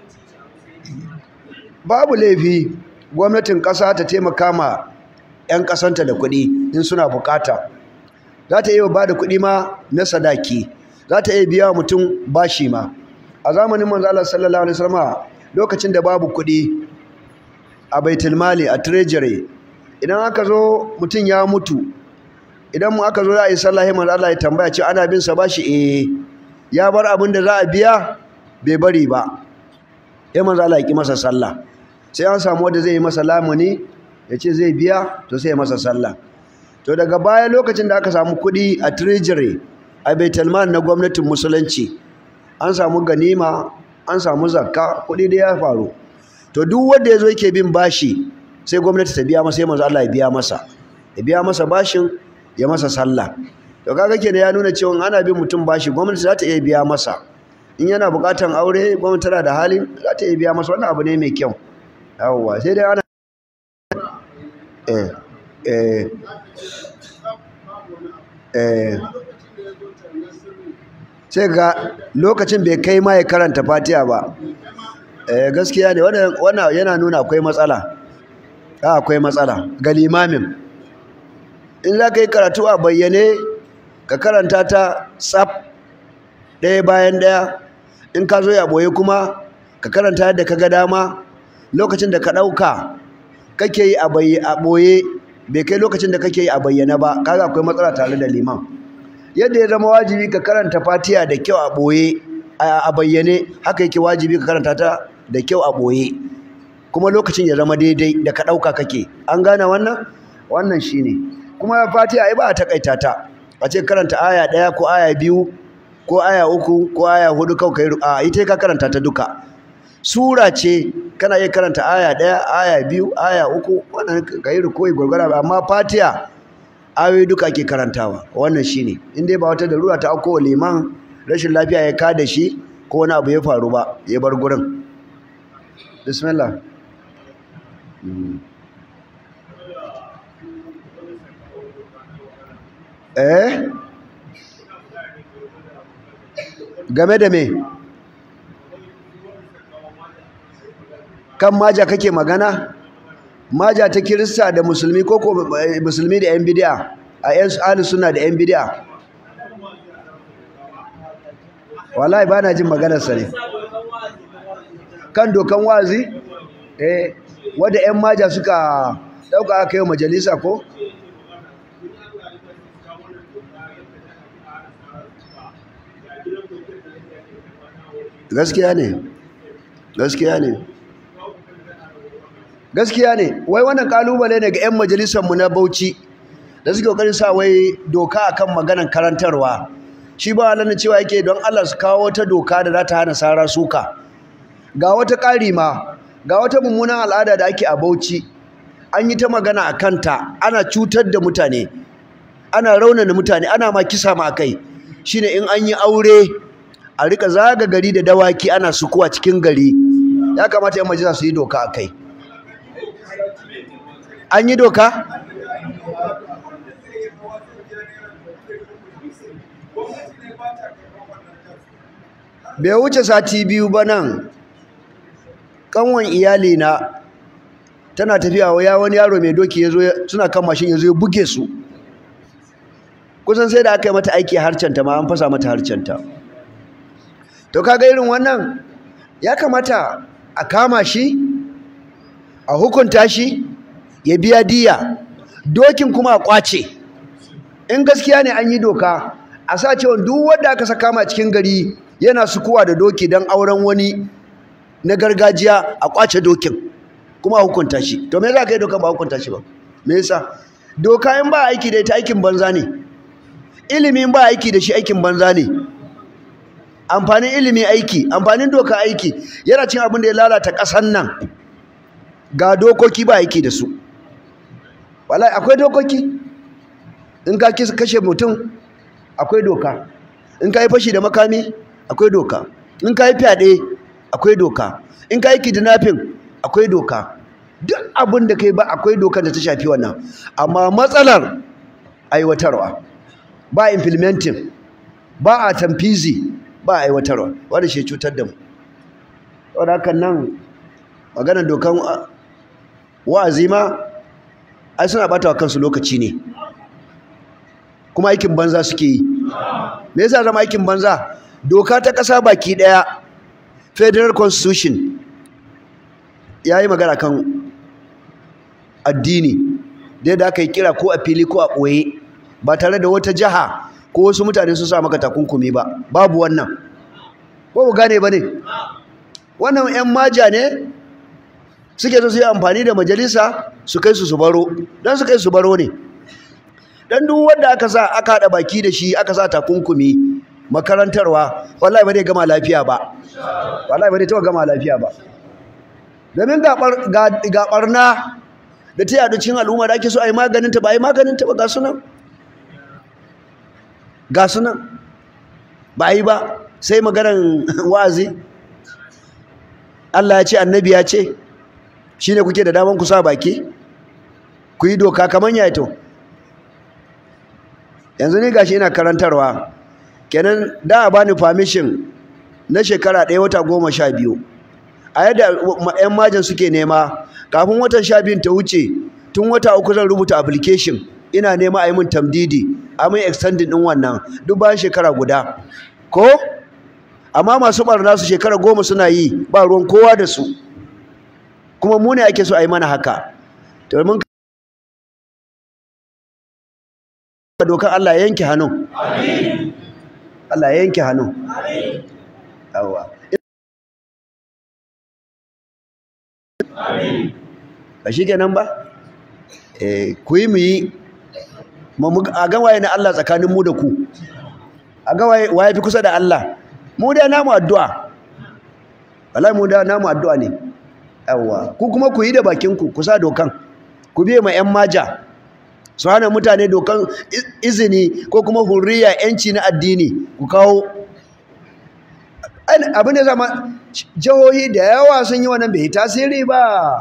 babu laifi gwamnatin ƙasa ta taimaka ma 'yan ƙasanta da kuɗi in suna bukata za ta iya ba da kuɗi ma na sadaki za ta iya biya mutum bashi ma a zamanin manzo Allah sallallahu alaihi wasallam lokacin da babu kuɗi a baitul mali a treasury idan aka zo mutum ya mutu idan mu aka zo za a yi sallah manzo Allah ya tambaya ce ana bin sa bashi eh ya bar abin da za a biya bai bari ba sai manzo Allah ya ki masa sallah sai an samu wanda zai yi masa lamuni ya ce zai biya to sai ya masa sallah to daga baya lokacin da aka samu kuɗi a treasury a baitul mali na gwamnatin musulunci an samu ganima an samu zakka kuɗi da ya faru to duk wanda ya zo yake bin bashi sai gwamnati ta biya masa sai manzo Allah ya biya masa ya biya masa bashin ya masa sallah to kaga kenan ya nuna cewa ana bin mutum bashi gwamnati za ta iya biya masa in yana bukatan aure gwamnati tana da halin za ta iya biya masa wannan abu ne mai kyau yawwa sai dai ana eh eh eh sai ga lokacin bai kai ma ya karanta fatiha ba eh gaskiya ne wannan wannan yana nuna akwai matsala a akwai matsala ga limamin in za ka yi karatu a bayyane ka karanta ta tsaf ɗaya bayan ɗaya in ka zo ya ɓoye kuma ka karanta yadda ka ga dama lokacin da ka ɗauka kake yi a ɓoye bai kai lokacin da kake yi a bayyana ba kaga akwai matsala tare da liman yadda ya zama wajibi ka karanta fatiha da kyau a ɓoye a bayyane haka yake wajibi ka karanta ta da kyau a ɓoye kuma lokacin ya zama daidai da ka ɗauka kake an gane wannan wannan shine kuma fatiha ai ba a takaita ta a ce karanta aya ɗaya ko aya biyu ko aya uku ko aya hudu kawai kai a ita ka karanta ta duka sura ce kana iya karanta aya ɗaya aya biyu aya uku wannan ka yi rukoyi gwargwara amma fatiha ayoyi duka ake karantawa wannan shine in dai ba wata darura ta auko liman rashin lafiya ya ka da shi ko wani abu ya faru ba ya bar gurin bismillah eh game da me kan maja kake magana maja ta kirista da musulmi ko ko musulmi da yan bid'a a yan ahli sunna da yan bid'a wallahi bana jin maganar sa ne kan dokan wazi eh wanda yan maja suka dauka aka yi majalisa ko gaskiya ne gaskiya ne gaskiya ne wai wannan kalubale ne ga 'yan majalisarmu na bauchi da suke kokarin sa wai doka akan maganar karantarwa shi ba halin cewa yake don Allah su kawo wata doka da za ta hana sara suka ga wata ƙari ma ga wata mummunan al'ada da ake a bauchi an yi ta magana a kanta ana cutar da mutane ana raunana mutane ana ma kisa ma kai shine in an yi aure a rika zaga gari da dawaki ana sukuwa cikin gari ya kamata yan majalisa su yi doka a kai an yi doka bai wuce sati biyu ba nan kanwan iyali na tana tafiya ya wani yaro mai doki ya zo suna kan mashin ya zo ya buge su kusan sai da aka yi mata aiki harcenta ma an fasa mata harcenta to kaga irin wannan ya kamata a kama shi a hukunta shi ya biya diya dokin kuma a kwace in gaskiya ne an yi doka a sa cewa duk wanda aka saka ma cikin gari yana sukuwa da doki don auren wani na gargajiya a kwace dokin kuma a hukunta shi to me za ka yi doka ba hukunta shi ba me yasa doka in ba aiki da ita aikin banza ne ilimin ba aiki da shi aikin banza ne amfanin ilimi aiki amfanin doka aiki yana cin abin da ya lalata ƙasan nan ga dokoki ba aiki da su wallahi akwai dokoki in ka kashe mutum akwai doka in ka yi fashi da makami akwai doka in ka yi fyaɗe akwai doka in ka yi kidnapping akwai doka duk abin da kai ba akwai doka da ta shafi wannan amma matsalar aiwatarwa ba implementing ba a tamfizi ba aiwatarwa wanda shi cutar da mu wadda hakan nan maganar dokan wa'azi ma ai suna bata wa kansu lokaci ne kuma aikin banza suke yi me yasa zama aikin banza doka ta ƙasa baki ɗaya federal constitution ya yi magana kan addini da yadda aka yi kira ko a fili ko a ɓoye ba tare da wata jiha ko wasu mutane sun sa maka takunkumi ba babu wannan ko ku gane ba ne wannan 'yan maja ne suke so su yi amfani da majalisa su kai su su baro don su kai su baro ne don duk wanda aka sa aka haɗa baki da shi aka sa takunkumi makarantarwa wallahi ba zai gama lafiya ba wallahi ba zai taɓa gama lafiya ba domin ga ɓarna da ta yadu cikin al'umma da ake so a yi maganin ta ba a yi maganin ta ba ga sunan ga sunan ba a yi ba sai maganar wa'azi Allah ya ce annabi ya ce shine kuke da daman ku sa baki ku yi doka kamar ya to yanzu ni gashi ina karantarwa kenan da a bani permission na shekara ɗaya wata goma sha biyu a yadda 'yan majin suke nema kafin watan sha biyun ta wuce tun wata uku zan rubuta application ina nema a yi min tamdidi a min extending ɗin wannan duk bayan shekara guda ko amma masu ɓarna su shekara goma suna yi ba ruwan kowa da su kuma mu ne ake so a yi mana haka to mun dokar Allah ya yanke hannun Allah ya yanke hannun yawa ba shi kenan ba eh ku yi mu yi a ga waye na Allah tsakanin mu da ku a ga waye waye fi kusa da Allah mu dai namu addu'a wallahi mu da namu addu'a ne yawa ku kuma ku yi da bakin ku ku sa dokan ku biye ma yan maja su hana mutane dokan izini ko kuma hurriya yanci na addini ku kawo abin da zama jihohi da yawa sun yi wannan bai tasiri ba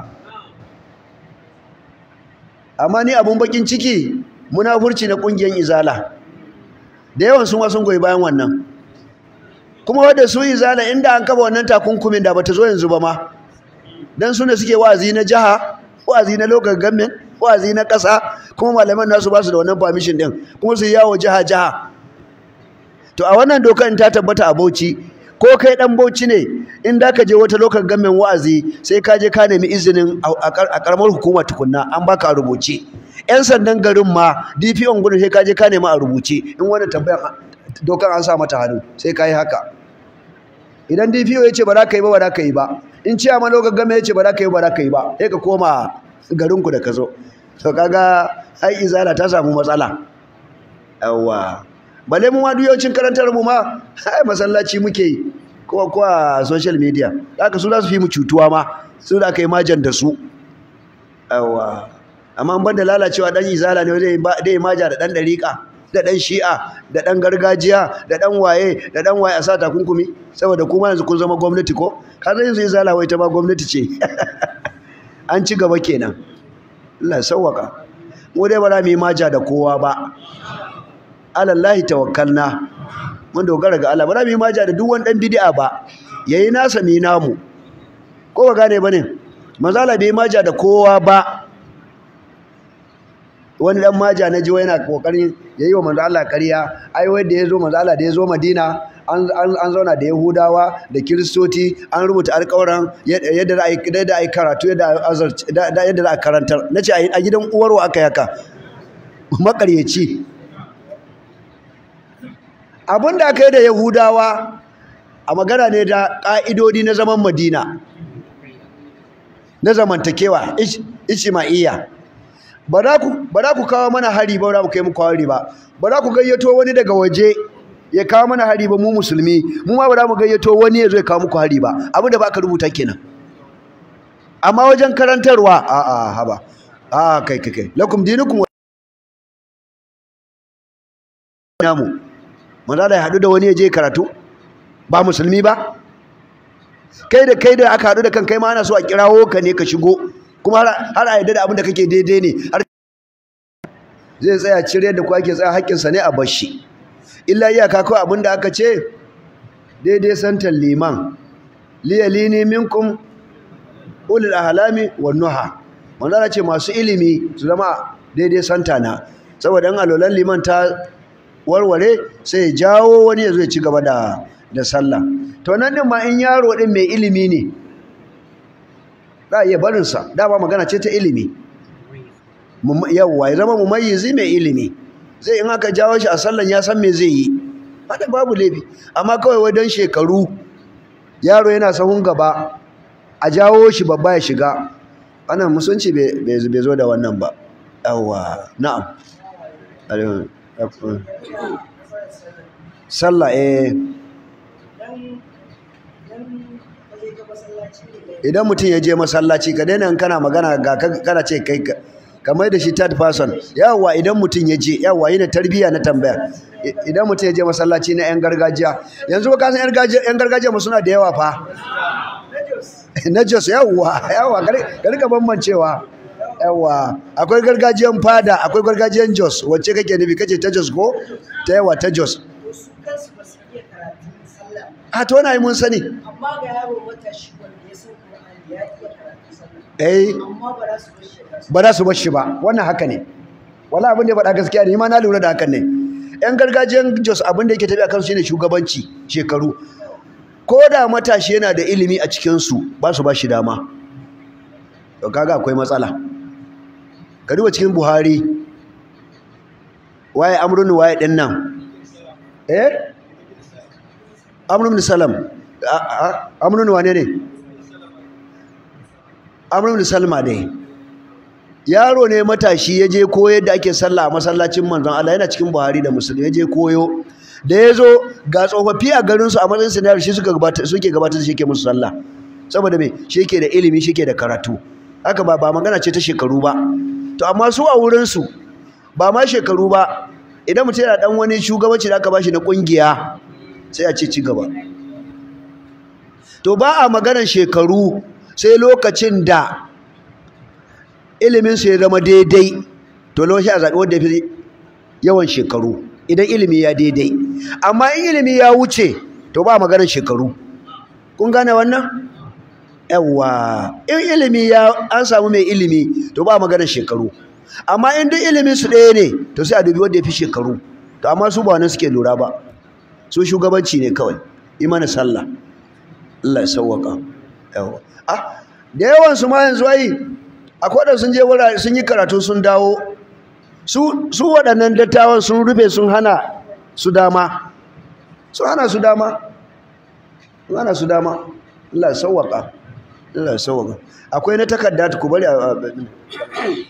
amma ni abun bakin ciki munafurci na kungiyar izala da yawan sun wasun goyi bayan wannan kuma wadda su izala inda an kaba wannan takunkumin da bata zo yanzu ba ma dan su ne suke wa'azi na jiha wa'azi na local government wa'azi na ƙasa kuma malaman nasu ba su da wannan permission din kuma su yawo jiha jiha to a wannan dokar ta tabbata a Bauchi ko kai dan Bauchi ne in da ka je wata local government wa'azi sai ka je ka nemi izinin a karamar hukuma tukunna an baka a rubuce yan sandan garin ma DPO gudun sai ka je ka nemi a rubuce in wannan tambayar dokar an sa mata hannu sai ka yi haka idan DPO ya ce ba za ka yi ba ba za ka yi ba in ciyaman local government ya ce ba za ka yi ba za ka yi ba sai ka koma garinku da ka zo to kaga ai izala ta samu matsala yawa bale mu ma duyocin karantar mu ma ai masallaci muke yi ko ko a social media haka su za su fi mu cutuwa ma su da kai majan da su yawa amma ban da lalacewa dan izala ne zai dai maja da dan dariƙa da dan shi'a da dan gargajiya da dan waye da dan waye a sa takunkumi saboda kuma yanzu kun zama gwamnati ko ka yanzu izala wai ta ma gwamnati ce an ci gaba kenan Allah sauwaka mu dai ba za mu yi maja da kowa ba alallahi tawakkalna mun dogara ga Allah ba za mu yi maja da duk wani dan bid'a ba yayi nasa mi namu ko ba gane bane manzala bai maja da kowa ba wani dan maja na jiwa yana kokarin yayi wa manzo Allah ƙarya ai wai da yazo manzo Allah da yazo Madina an zauna da Yahudawa da Kiristoci an rubuta alƙawaran yadda za a yi yadda a karatu yadda za a karantar nace a gidan uwarwa aka yaka makaryaci abin da aka yi da Yahudawa a magana ne da ƙa'idodi na zaman Madina na zamantakewa Ishma'iyya ba za ku kawo mana hari ba ba za ku kai muku hari ba ba za ku gayyato wani daga waje ya kawo mana hari ba mu musulmi mu ma ba za mu gayyato wani ya zo ya kawo muku hari ba abin da ba ka rubuta kenan amma wajen karantarwa a a haba a kai kai kai lakum dinukum namu manzo da ya hadu da wani ya je karatu ba musulmi ba kai da kai da aka hadu da kan kai ma ana so a kirawo ka ne ka shigo kuma har a yadda da abin da kake daidai ne har zai tsaya cire da ku ake tsaya haƙƙinsa ne a bashi illa iyaka kawai abin da aka ce daidai santan liman liyalini minkum ulul ahlami wan nuha manzo ce masu ilimi su zama daidai santa na saboda in alolan liman ta warware sai jawo wani ya zo ya ci gaba da da sallah to nan din ma in yaro din mai ilimi ne za a iya barinsa dama magana ce ta ilimi yawwa ya zama mumayyizi mai ilimi zai in aka jawo shi a sallan ya san me zai yi hada babu laifi amma kawai wai don shekaru yaro yana sahun gaba a jawo shi babba ya shiga wannan musunci bai zo da wannan ba yawwa na'am sallah eh idan mutum ya je masallaci ka daina in kana magana ga ka- kana ce kai ka kamar da shi third person yawa idan mutum ya je yawa yana tarbiyya na tambaya I- idan mutum ya je masallaci na yan gargajiya yanzu ba ka san yan gargajiya yan gargajiya mu suna da yawa fa na jos yawa yawa ka rika bambancewa yawa akwai gargajiyan fada akwai gargajiyan jos wacce kake nufi kace ta jos ko ta yawa ta jos su kansu ba su iya karatun sallah a to na yi mun sani amma ga yaro matashi wanda ya san Qur'ani ya iya karatun sallah eh amma ba za su bar shi ya kasa ba za su bar shi ba wannan haka ne wala abin da ya faɗa gaskiya ne ni ma na lura da hakan ne yan gargajiyan jos abin da yake tafiya kansu shine shugabanci shekaru ko da matashi yana da ilimi a cikinsu ba su ba shi dama to kaga akwai matsala ka duba cikin buhari waye amrun waye din nan eh amrun salam A- a- amrun wane ne amrun salma ne yaro ne matashi ya je koyo yadda ake sallah a masallacin manzon Allah yana cikin Buhari da Muslim ya je koyo da ya zo ga tsofaffi a garin su a matsayin sinayar shi suka gabata suke gabatar da shi ke musu sallah saboda me shi yake da ilimi shi yake da karatu haka ba ba magana ce ta shekaru ba to amma su a wurin su ba ma shekaru ba idan mutum yana dan wani shugabanci da aka bashi na kungiya sai a ce ci gaba to ba a maganar shekaru sai lokacin da iliminsu ya zama daidai to lokaci a zaɓi wanda ya fi yawan shekaru idan ilimi ya daidai amma in ilimi ya wuce to ba maganar shekaru kun gane wannan yawwa in ilimi ya an samu mai ilimi to ba maganar shekaru amma in duk ilimin su ɗaya ne to sai a dubi wanda ya fi shekaru to amma su ba wani suke lura ba su shugabanci ne kawai yi mana sallah Allah ya sauwaka yawa ah da yawan su ma yanzu ai akwai da sun je wurare sun yi karatu sun dawo su su waɗannan dattawan sun rufe sun hana su dama sun hana su dama sun hana su dama Allah ya sauwaka Allah ya sauwaka akwai na takarda ku bari a a-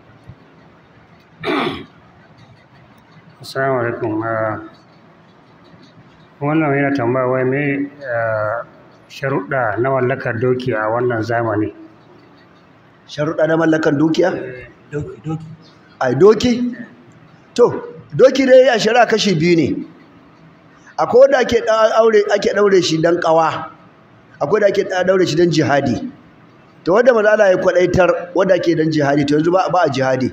Assalamu alaikum. ah, Wannan yana tambaya wai me ah, sharuɗa na mallakar doki a wannan zamani. sharuɗa na mallakan dukiya ai doki to doki dai a shari'a kashi biyu ne akwai wanda ake ɗa- aure ake daure shi dan kawa akwai da ake ɗa- daure shi dan jihadi to wanda manzo Allah ya kwadaitar wanda ake dan jihadi to yanzu ba ba a jihadi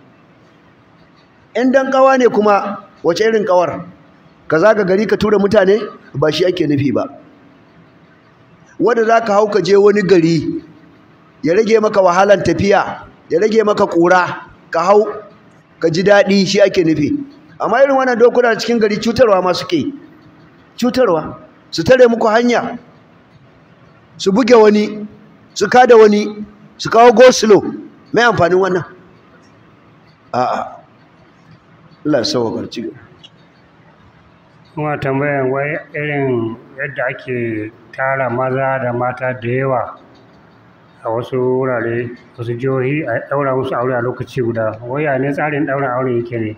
in dan kawa ne kuma wace irin kawar ka zaga gari ka tura mutane ba shi ake nufi ba wanda zaka hau ka je wani gari ya rage maka wahalan tafiya ya rage maka ƙura ka hau ka ji daɗi shi ake nufi amma irin wannan dokuna cikin gari cutarwa ma suke cutarwa su tare muku hanya su buge wani su kada wani su kawo goslo mai amfanin wannan a'a Allah ya sauwa ci gaba Kuma tambayan wai irin yadda ake tara maza da mata da yawa a wasu wurare wasu jihohi a ɗaura musu aure a lokaci guda. Wai ya ne tsarin ɗaura aure yake ne?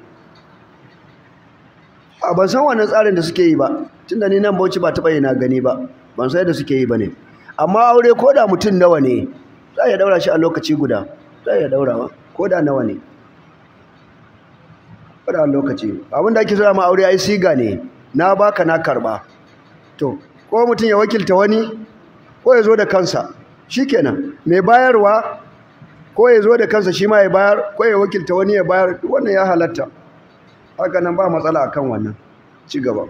a ban san wannan tsarin da suke yi ba tunda ni nan Bauchi ba taɓa yi na gani ba ban san yadda suke yi ba ne amma aure ko da mutum nawa ne za a iya daura shi a lokaci guda za a iya daurawa ko da nawa ne ko da lokaci abin da ake zama aure ai siga ne na baka na karba to ko mutum ya wakilta wani ko ya zo da kansa shikenan mai bayarwa ko ya zo da kansa shi ma ya bayar ko ya wakilta wani ya bayar wannan ya halatta haka nan ba matsala akan wannan ci gaba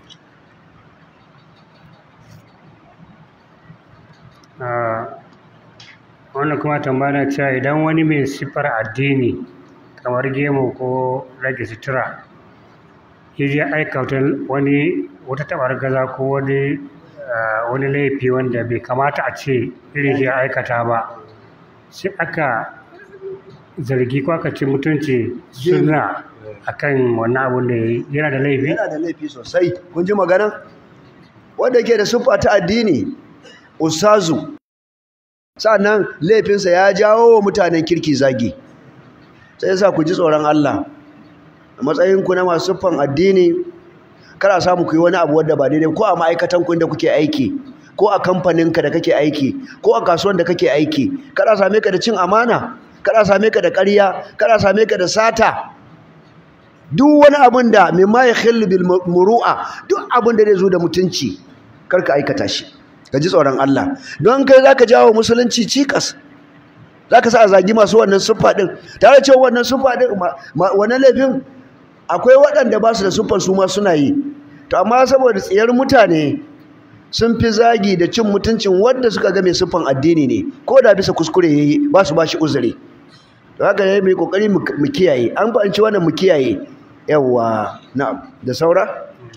Ah, wannan kuma tambaya na cewa idan wani mai siffar addini kamar gemu ko rage sutura ya je aikata wani wata tabar gaza ko wani ah, wani laifi wanda bai kamata a ce irin shi ya aikata ba sai aka zargi ko aka ci mutunci suna akan wannan abun da ya yi yana da laifi yana da laifi sosai kun ji magana wanda yake da siffa ta addini ustazu sannan laifinsa ya jawo wa mutanen kirki zagi sai yasa ku ji tsoron Allah a matsayinku na masu siffan addini kada samu ku yi wani abu wanda ba daidai ko a ma'aikatan ku da kuke aiki ko a kamfaninka da kake aiki ko a kasuwan da kake aiki kada same ka da cin amana kada same ka da ƙarya kada same ka da sata duk wani abin da mimma ya khillu bil muru'a duk abin da zai zo da mutunci karka aikata shi ka ji tsoron Allah don kai zaka jawo musulunci cikas zaka sa a zagi masu wannan siffa din tare cewa wannan siffa din wannan laifin akwai waɗanda ba su da siffar su ma suna yi to amma saboda tsiyar mutane sun fi zagi da cin mutuncin wanda suka ga mai siffan addini ne ko da bisa kuskure yayi ba su ba shi uzuri to haka ne mai kokari mu kiyaye an fahimci wannan mu kiyaye yawa na'am da saura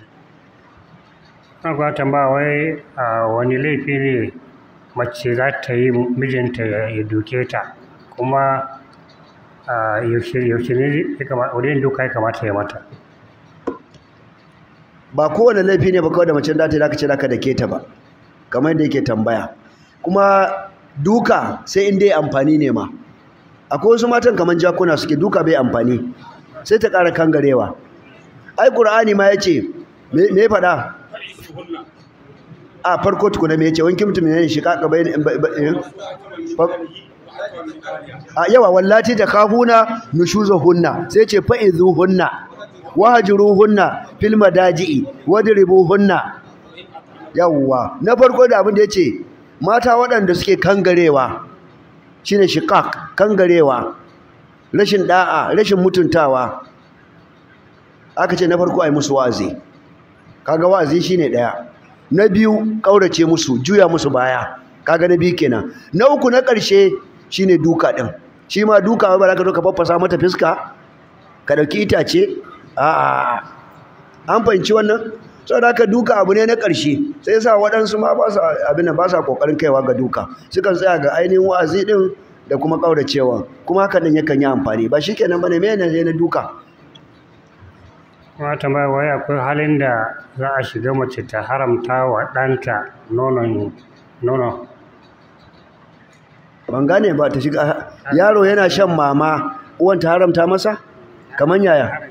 an kuwa tambaya wai a wani laifi ne mace za ta yi mijinta ya duke ta kuma a yaushe yaushe ne ya kamata wani duka ya kamata ya mata ba kowane laifi ne ba kawai da mace da ta ce zaka da ke ta ba kamar yadda yake tambaya kuma duka sai in dai amfani ne ma akwai wasu matan kamar jakuna suke duka bai amfani sai ta ƙara kangarewa ai qur'ani ma yace me me faɗa a farko tukuna me yace wanki mutum ne shi kaka bai a yawa wallati da kafuna nushuzahunna sai ce fa'izuhunna wahjuruhunna fil madaji'i wadribuhunna yawa na farko da abin da yace mata waɗanda suke kangarewa shine shiqaq kangarewa rashin da'a rashin mutuntawa aka ce na farko ai musu wa'azi kaga wa'azi shine daya na biyu kaurace musu juya musu baya kaga na biyu kenan na uku na ƙarshe shine duka din shi ma duka ba za ka zo ka faffasa mata fiska ka dauki itace a'a an fahimci wannan saboda haka duka abu ne na ƙarshe sai yasa waɗansu ma ba sa abin ba sa kokarin kaiwa ga duka sukan tsaya ga ainihin wa'azi din da kuma kauracewa kuma haka din yakan yi amfani ba shikenan bane me ne na duka kuma tambaya wai akwai halin da za a shiga mace ta haramta wa ɗanta nonon nono ban gane ba ta shiga yaro yana shan mama uwan ta haramta masa kaman yaya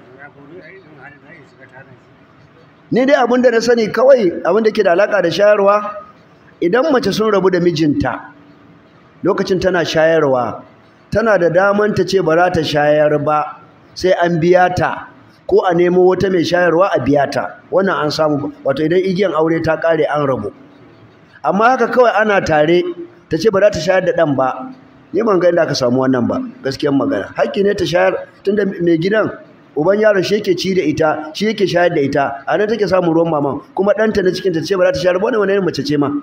ni dai abin da na sani kawai abin da ke da alaka da shayarwa idan mace sun rabu da mijinta lokacin tana shayarwa tana da daman ta ce ba za ta shayar ba sai an biya ta ko a nemo wata mai shayarwa a biya ta wannan an samu wato idan igiyan aure ta kare an rabu amma haka kawai ana tare ta ce ba za ta shayar da ɗan ba ni ban ga inda aka samu wannan ba gaskiyar magana haƙƙi ne ta shayar tunda mai gidan uban yaron shi yake ci da ita shi yake shayar da ita a nan take samun ruwan maman kuma ɗanta na cikin ta ce ba za ta shayar ba wani irin mace ce ma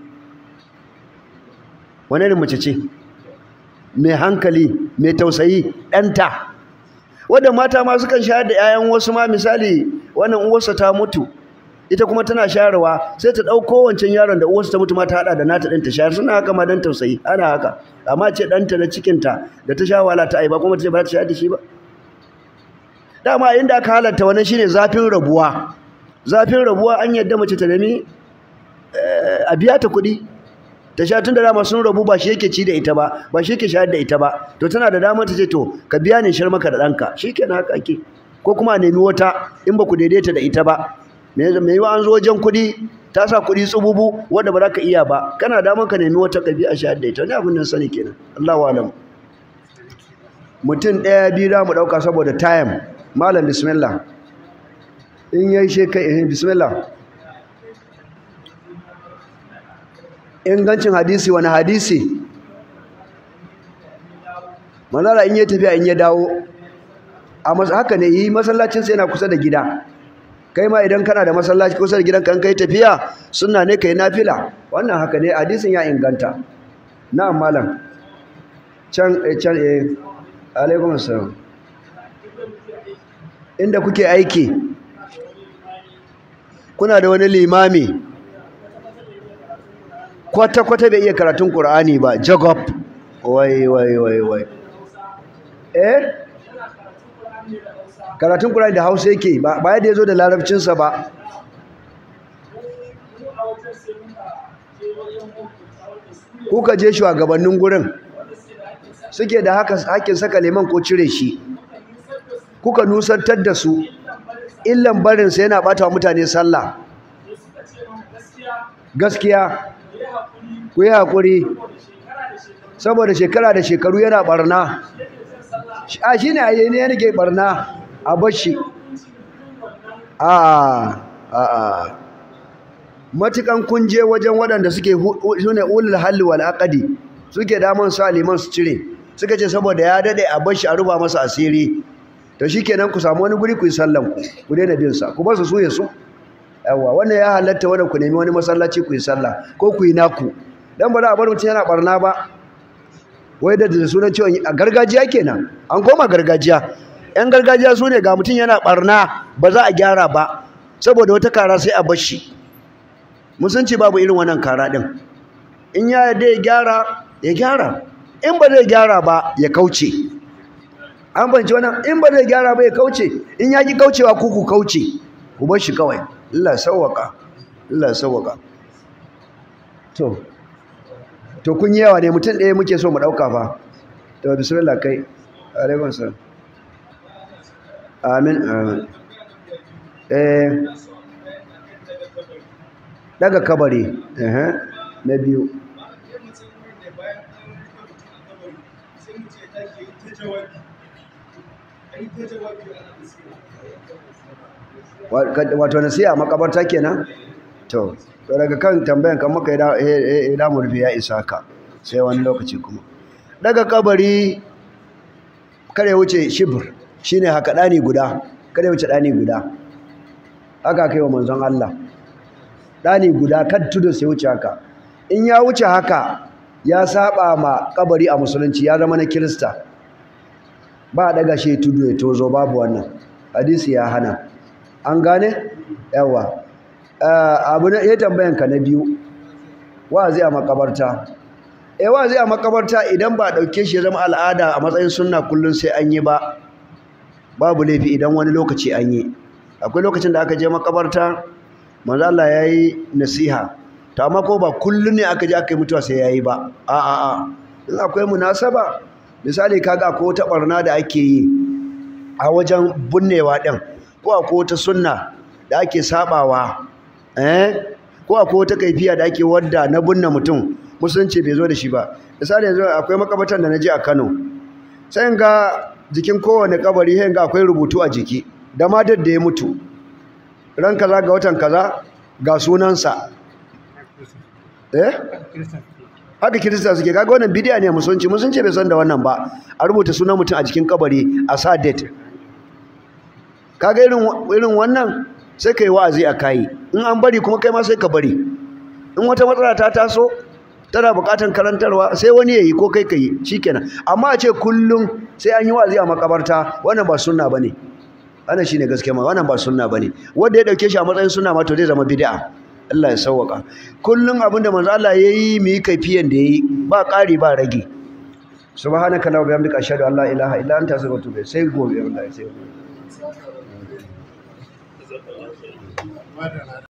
wani irin mace ce mai hankali mai tausayi ɗanta wadda mata ma sukan shayar da 'ya'yan wasu ma misali wannan uwarsa ta mutu ita kuma tana shayarwa sai ta ɗauko wancan yaron da uwarsa ta mutu ma ta haɗa da nata ɗin ta shayar suna haka ma don tausayi ana haka amma ce ɗanta na cikinta da ta sha wahala ta aiba kuma ta ce ba za ta shayar da shi ba dama inda aka halatta wannan shine zafin rabuwa zafin rabuwa an yadda mace ta nemi a biya ta kuɗi ta sha tun da dama sun rabu ba shi yake ci da ita ba ba shi yake shayar da ita ba to tana da damar ta ce to ka biya ni shar maka da ɗanka shi kenan haka ake ko kuma a nemi wata in ba ku daidaita da ita ba me yiwa an zo wajen kuɗi ta sa kuɗi tsububu wanda ba za ka iya ba kana damar ka nemi wata ka biya shayar da ita wani abin nan sani kenan Allahu alam mutum ɗaya biyu za mu ɗauka saboda time malam bismillah in yayi she kai bismillah ingancin hadisi wani hadisi manzara in ya tafiya in ya dawo a haka ne yi masallacinsa yana kusa da gida kai ma idan kana da masallaci kusa da gidanka in kai tafiya suna ne kai nafila wannan haka ne hadisin ya inganta na'am malam can can eh alaikum assalam inda kuke aiki kuna da wani limami kwata-kwata bai iya karatun ƙur'ani ba jagob wai wai wai wai eh karatun ƙur'ani da hausa yake ba yadda ya zo da larabcinsa ba kuka je shugabannin gurin suke da hakin saka liman ko cire shi kuka nusantar da su illan barinsa yana bata wa mutane sallah gaskiya ku yi haƙuri saboda shekara da shekaru yana barna a shi ne a yi ne yake barna a bashi a a matukan kunje wajen waɗanda suke su ne ulul halli wal aqdi suke daman sa liman su cire suka ce saboda ya dade a bashi a ruba masa asiri to shikenan ku samu wani guri ku yi sallan ku ku daina bin sa ku ba su suye su yawa wannan ya halatta wannan ku nemi wani masallaci ku yi sallah ko ku yi naku dan ba za a bar mutum yana barna ba wai da da sunan cewa a gargajiya kenan an koma gargajiya yan gargajiya su ne ga mutum yana barna ba za a gyara ba saboda wata kara sai a bashi musunci babu irin wannan kara din in ya yarda ya gyara ya gyara in ba zai gyara ba ya kauce an banci wannan in ba zai gyara ba ya kauce in ya ki kaucewa ku ku kauce ku bar shi kawai Allah sawwaka Allah sawwaka to to kun yi yawa ne mutum ɗaya muke so mu ɗauka fa to bismillah kai alaikun salam amin amin eh daga kabari eh na biyu wato nasiya makabarta kenan to to daga kan tambayan kan maka ya damu rufe ya isa ka sai wani lokaci kuma daga kabari kare wuce shibir shine haka dani guda kare wuce dani guda haka kai wa manzon Allah dani guda kan tudu sai wuce haka in ya wuce haka ya saba ma kabari a musulunci ya zama na kirista ba daga shi tudu ya tozo babu wannan hadisi ya hana an gane yawa abu na iya tambayanka na biyu wazi a makabarta eh wazi a makabarta idan ba dauke shi ya zama al'ada a matsayin sunna kullun sai an yi ba babu laifi idan wani lokaci an yi akwai lokacin da aka je makabarta manzo Allah yayi nasiha to amma ko ba kullun ne aka je aka yi mutuwa sai yayi ba a a a in akwai munasaba misali kaga akwai wata barna da ake yi a wajen bunnewa din ko akwai wata sunna da ake sabawa eh ko akwai wata kaifiya da ake wadda na bunna mutum musulunci bai zo da shi ba misali yanzu akwai makabatan da naje a Kano sai ga jikin kowane kabari sai ga akwai rubutu a jiki da matar da ya mutu ran kaza ga watan kaza ga sunansa eh haka kirista suke kaga wannan bidiya ne musulunci musulunci bai san da wannan ba a rubuta sunan mutum a jikin kabari a sa date kaga irin irin wannan sai kai wa'azi a kai in an bari kuma kai ma sai ka bari in wata matsala ta taso tana buƙatar karantarwa sai wani yayi ko kai kai shikenan amma a ce kullum sai an yi wa'azi a makabarta wannan ba sunna bane wannan shine gaskiya ma wannan ba sunna bane wanda ya dauke shi a matsayin sunna ma to zai zama bid'a Allah ya sauwaka kullum abinda manzo Allah yayi mu yi kaifiyan da yayi ba ƙari ba rage subhanaka la bihamdika ashhadu an la ilaha illa anta astaghfiruka wa atubu ilayk sai gobe wallahi sai gobe